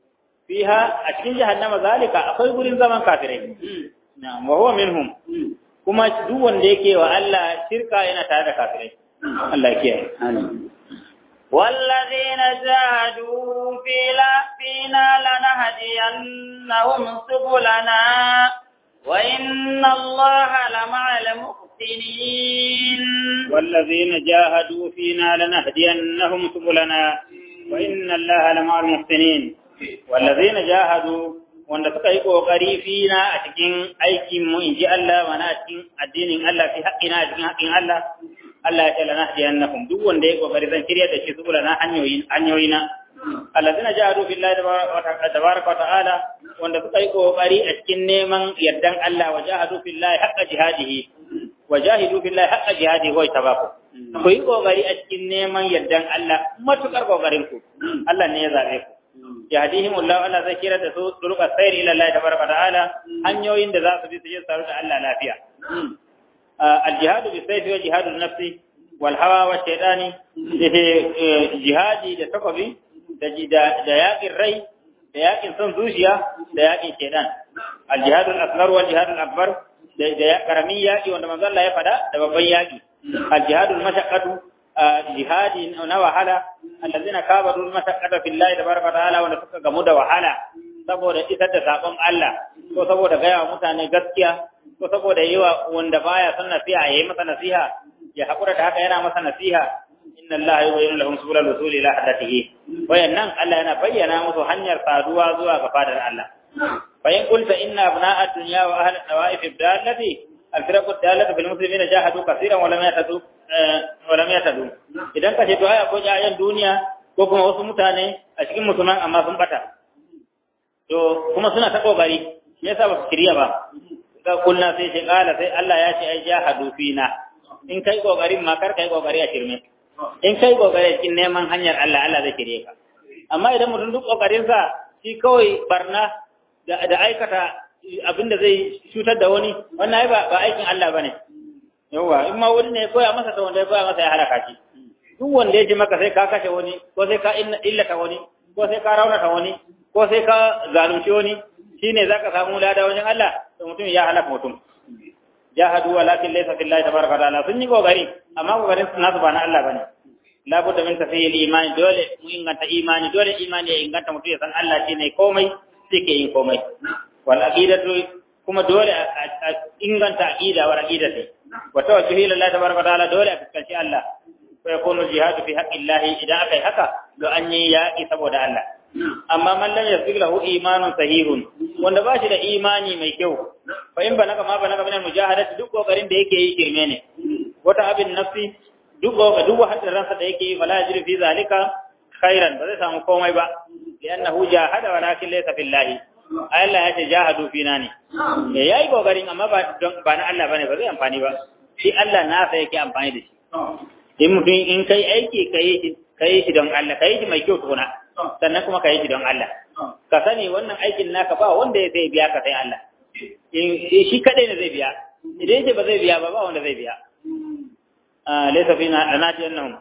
B: fiha a cikin jahannama zalika akwai gurin zaman kafirai na'am wa huwa minhum kuma duk wanda yake wa Allah shirka yana tare da kafirai Allah ya kiyaye
A: والذين جاهدوا فينا فينا لنهدينهم سبلنا وإن الله لمع المحسنين
B: والذين جاهدوا فينا لنهدينهم سبلنا وإن الله لمع المحسنين والذين جاهدوا wanda suka yi kokari fina a cikin aikin mu inji Allah mana a cikin addinin Allah fi haƙƙina a cikin haƙƙin Allah Allah ya ce lana hadiyannakum duk wanda ya kokari zan shirya da shi subula na hanyoyin hanyoyina allazina jahadu billahi tabaraka wa ta'ala wanda suka yi kokari a cikin neman yardan Allah wa jahadu billahi haqqa jihadihi wa jahidu billahi haqqa jihadihi wa tabaku ku yi kokari a cikin neman yardan Allah matukar kokarin ku Allah ne ya zabe ku yahdihim Allah Allah zai kira da su turuqa sayri ila Allah tabaraka wa ta'ala hanyoyin da za su bi su je su da Allah lafiya الجهاد بالسيف وجهاد النفس والهوى والشيطان جهادي da takobi da yaƙin rai da yaƙin son zuciya da yaƙin shaitan al-jihad al-asghar wal jihad al-akbar da karamin yaƙi wanda manzo Allah ya fada da babban yaƙi al-jihad al-mashaqqatu jihadi na wahala allazina kabaru al-mashaqqata billahi tabaraka ta'ala wanda suka gamu da wahala saboda isar da sakon Allah ko saboda gaya wa mutane gaskiya ko saboda yi wa wanda baya son nasiha ya yi masa nasiha ya haƙura da haka yana masa nasiha inna Allah ya bayyana lahum subulal wusuli ila haddatihi wayannan Allah yana bayyana musu hanyar saduwa zuwa ga fadar Allah fa in qulta inna abna'a dunya wa ahli nawaif ibdalati al-firaq ad-dalatu fil muslimina jahadu kaseeran wa lam yatadu wa lam yatadu idan ka ce to aya ko jayan duniya ko kuma wasu mutane a cikin musulman amma sun bata to kuma suna ta kokari me yasa ba su kiriya ba ga kulna sai ce kala sai Allah ya ce ai jahadu fina in kai kokarin ma kar kai kokari a shirme in kai kokari cikin neman hanyar Allah Allah zai kire ka amma idan mutum duk kokarin sa shi kawai barna da da aikata abinda zai cutar da wani wannan ai ba ba aikin Allah bane yawa in ma wani ne koya masa to wanda ya koya masa ya halaka shi duk wanda ya ji maka sai ka kashe wani ko sai ka illata wani ko sai ka raunata wani ko sai ka zalunci wani shine zaka samu lada wajen Allah to mutum ya halaka mutum jahadu walakin laysa fillahi tabaraka ta'ala sun yi kokari amma kokarin su nasu ba na Allah bane la budda min tafiyil imani dole mu inganta imani dole imani ya inganta mutum ya san Allah shine komai sai ke yin komai wal aqidatu kuma dole a inganta aqida wa aqidati wa tawajjuhi lillahi tabaraka ta'ala dole a fuskanci Allah fa yakunu jihadu fi haqqillahi idan akai haka do an yi yaki saboda Allah amma man lam yasbiq lahu imanun sahihun wanda ba shi da imani mai kyau fa in banaka ma banaka min mujahadati duk kokarin da yake yi kirme ne wata abin nafsi duk duk wahalar ransa da yake yi fala yajri fi zalika khairan ba zai samu komai ba li'annahu jahada walakin laysa fillahi Allah ya ce jahadu fina ne me yayi kokarin amma ba ba na Allah bane ba zai amfani ba shi Allah nasa yake amfani da shi in mutum in kai aiki kai shi kai shi don Allah kai shi mai kyau tukuna sannan kuma ka yi shi don Allah ka sani wannan aikin naka ba wanda ya zai biya ka sai Allah shi kadai ne zai biya idan yace ba zai biya ba ba wanda zai biya laysa fina anati annahum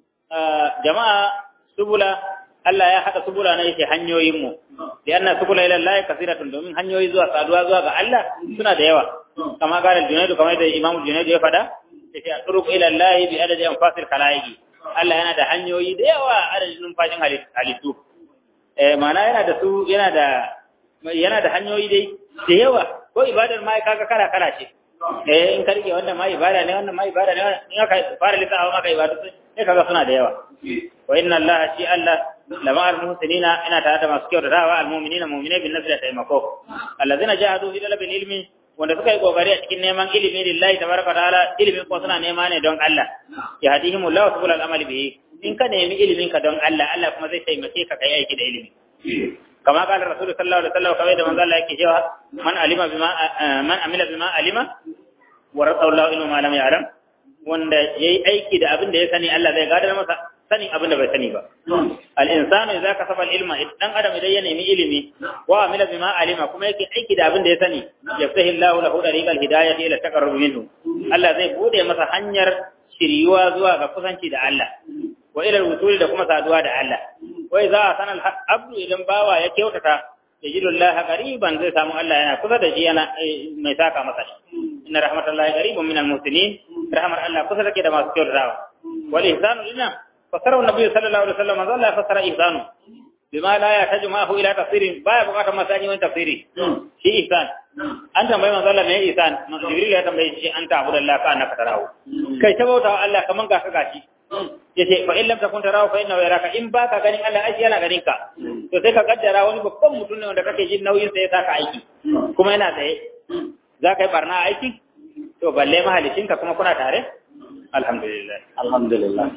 B: jama'a subula Allah ya hada subula na yake hanyoyin mu da anna subula ila Allah kasiratun domin hanyoyi zuwa saduwa zuwa ga Allah suna da yawa kama ga Junaidu kamar da Imam Junaidu ya fada yace turuq ila Allah bi adadi anfasil khalaiqi Allah yana da hanyoyi da yawa adadin numfashin halittu. Eh, mana yana da su yana da yana da hanyoyi dai da yawa ko ibadar ma kaga kala kala ce. Eh, in ka rike wannan ma ibada ne wannan ma ibada ne in aka fara lissafa maka ibadu sai kaga suna da yawa. Wa inna Allah shi Allah lama al-muhsinina ina tare da masu kyautatawa al-mu'minina mu'minai bin nasri da taimako. Allazina jahadu fi talabil ilmi wanda suka yi kokari a cikin neman ilimi lillahi tabaraka ta'ala ilimin ko suna nema ne don Allah ya hadihim Allah subul al-amali bihi in ka nemi ilimin ka don Allah Allah kuma zai taimake ka kai aiki da ilimi kama qala rasul sallallahu alaihi wasallam kawai da manzo Allah yake cewa man alima bima man amila bima alima wa rasulullah ilmu ma lam ya'lam wanda yayi aiki da abin da ya sani Allah zai gadar masa sanin abin da bai sani ba al-insanu idza kasaba al-ilma dan adam idan ya nemi ilimi wa amila bima alima kuma yake aiki da abin da ya sani yaftahi Allahu lahu tariqal hidayati ila taqarrub minhu Allah zai bude masa hanyar shiryuwa zuwa ga kusanci da Allah wa ila al da kuma saduwa da Allah wa idza sana al-abdu idan bawa ya kyautata yajidu Allah qariban zai samu Allah yana kusa da shi yana mai saka masa inna rahmatallahi qaribun minal muhsinin rahmar Allah kusa take da masu kyautatawa wal ihsanu lina fasara annabi sallallahu alaihi wasallam Allah fasara ihsanu bima la yahtaju ma'ahu ila tafsirin baya bukatar masani wani tafsiri shi ihsan an tambayi manzo Allah me ihsan jibril ya tambaye shi an ta'budu Allah ka annaka tarahu kai ta bauta wa Allah kaman ga ka gashi yace fa in lam takun tarahu fa innahu yaraka in baka ganin Allah ai yana ganin ka to sai ka kaddara wani babban mutum ne wanda kake jin nauyin sa ya saka aiki kuma yana tsaye za ka yi barna aiki to balle mahalicinka kuma kuna tare alhamdulillah
C: alhamdulillah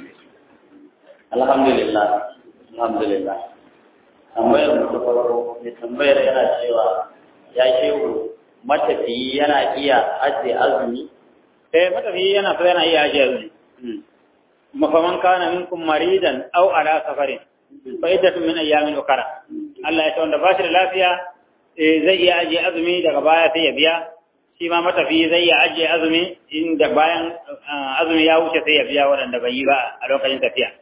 C: alhamdulillah alhamdulillah tambayar mu ta farko mai tambayar yana cewa ya shehu matafiyi yana iya ajiye azumi
B: eh matafiyi yana so yana iya ajiye azumi mafaman kana minkum maridan aw ala safarin fa iddatun min ayyamin ukara Allah ya ce wanda ba shi da lafiya zai iya ajiye azumi daga baya sai ya biya shi ma matafiyi zai iya ajiye azumi inda bayan azumi ya wuce sai ya biya waɗanda bai yi ba a lokacin tafiya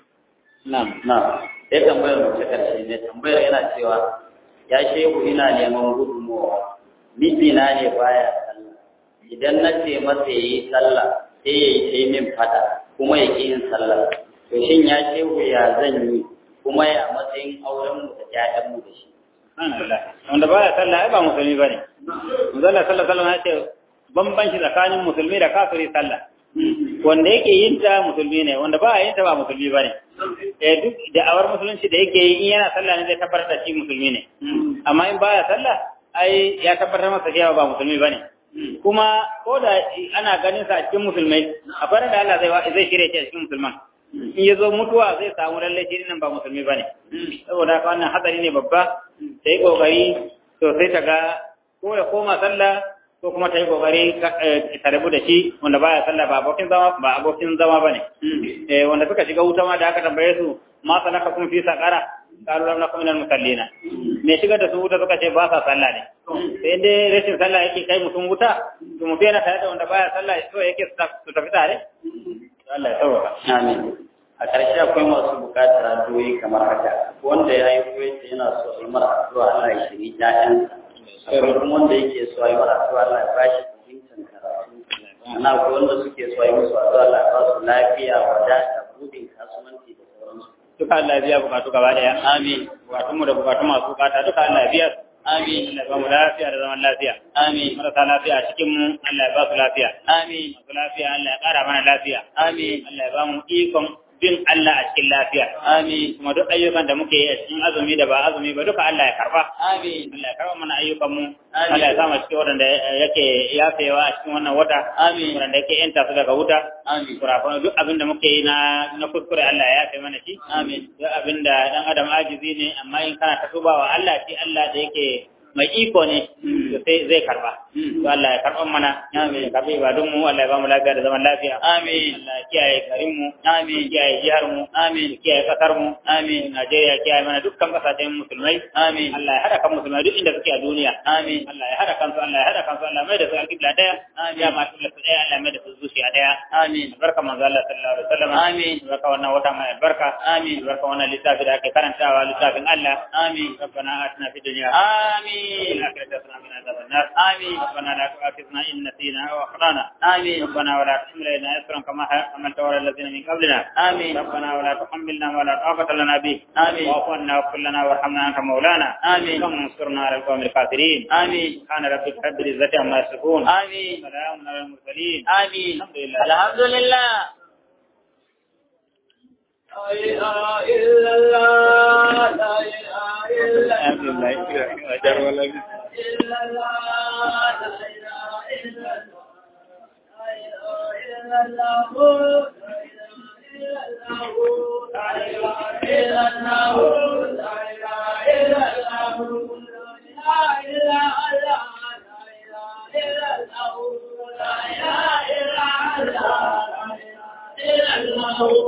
C: na'am na'am sai tambayar mu ta karshe ne tambayar yana cewa ya shehu ina neman gudunmawa mijina ne baya sallah idan na ce masa yayi sallah sai yayi sai min fada kuma ya ƙi yin sallah to shin ya shehu ya zan yi kuma ya matsayin auren mu da ƴaƴan mu da shi
B: wanda baya sallah ai ba musulmi bane manzala sallallahu alaihi wasallam ya ce bambanci tsakanin musulmi da kafiri sallah wanda yake yin ta musulmi ne wanda ba yin ta ba musulmi bane eh duk da awar musulunci da yake yi in yana sallah ne zai tabbatar da shi musulmi ne amma in baya sallah ai ya tabbatar masa cewa ba musulmi bane kuma ko da ana ganin sa a cikin musulmai akwai da Allah zai zai shirye shi a cikin musulman in ya zo mutuwa zai samu lalle shi nan ba musulmi bane saboda haka wannan hatsari ne babba ta yi kokari to sai ta ga ko ya koma sallah ko kuma ta yi kokari ta rabu da shi wanda baya sallah ba abokin zama ba abokin zama bane eh wanda suka shiga wuta ma da aka tambaye su ma salaka kun fi saqara qalu lam nakum minal musallina me shiga da su wuta suka ce ba sa sallah ne sai dai rashin sallah yake kai mutum wuta to mu yana tare da wanda baya sallah so yake su tafi tare Allah ya sauka
C: amin a ƙarshe akwai masu buƙatar addu'o'i kamar haka wanda ya yi koyi yana so a yi mara addu'a Allah ya shiri ƴaƴansa akwai kuma wanda yake so a yi mara addu'a Allah ya bashi fahimtar karatu ana akwai wanda suke so a yi musu addu'a Allah ya ba su lafiya wadata budin kasuwanci da sauransu
B: duka Allah ya biya bukatu gaba daya
C: amin
B: bukatun mu da bukatun masu bukata duka Allah ya biya
C: amin
B: Allah ya ba mu lafiya da zaman lafiya
C: amin
B: marasa lafiya a cikin mu Allah ya ba su lafiya
C: amin
B: masu lafiya Allah ya ƙara mana lafiya
C: amin
B: Allah ya ba mu ikon bin Allah a cikin lafiya
C: amin
B: kuma duk ayyukan da muke yi a cikin azumi da ba azumi ba duka Allah ya karba
C: amin
B: Allah ya karba mana ayyukan mu
C: Amin.
B: Allah ya sa mu cikin wadanda yake yafewa a cikin wannan wata
C: amin
B: wadanda yake yanta su daga wuta
C: amin
B: kurafan duk abin da muke yi na na kuskure Allah ya yafe mana shi
C: amin
B: duk abin da dan adam ajizi ne amma in kana ta tubawa Allah shi Allah da yake mai iko ne to sai zai karba to Allah ya karban mana
C: Amin.
B: ya karbi ibadun mu Allah ya ba mu lafiya da zaman lafiya
C: amin
B: Allah ya kiyaye garin mu
C: amin
B: ya kiyaye jihar mu
C: amin
B: ya kiyaye kasar mu
C: amin
B: Najeriya ya kiyaye mana dukkan kasashen musulmai
C: amin
B: Allah ya hada kan musulmai duk inda suke a duniya
C: amin
B: Allah ya hada kansu Allah ya hada kansu Allah mai da su alƙibla daya
C: Amin.
B: ya ma tulla su daya Allah mai da su zuciya daya
C: amin
B: barka manzo Allah sallallahu alaihi wasallam
C: Amin.
B: barka wannan wata mai barka
C: amin
B: barka wannan littafi da ake karantawa littafin Allah
C: amin
B: ربنا آتنا في الدنيا
C: amin
B: الآخرة حسنة وقنا عذاب النار
C: amin
B: ربنا لا تؤاخذنا إن نسينا أو أخطأنا
C: amin
B: ربنا ولا تحمل علينا إصرا كما حملت على الذين من قبلنا
C: amin
B: ربنا ولا تحملنا ولا طاقة لنا به
C: آمين.
B: واعف عنا واغفر لنا وارحمنا أنت مولانا
C: آمين.
B: اللهم انصرنا على القوم الكافرين
C: amin
B: سبحان ربك رب العزة عما يصفون
C: amin
B: سلام على المرسلين
C: amin
B: الحمد لله
C: alhamdulillah
A: لا إله إلا الله لا إله إلا
B: الحمد لله أجر ولا
A: إلا الله لا إله إلا الله لا إله إلا الله لا إله إلا الله لا إله إلا الله لا إله إلا الله لا إله إلا الله لا إله إلا الله لا إله إلا الله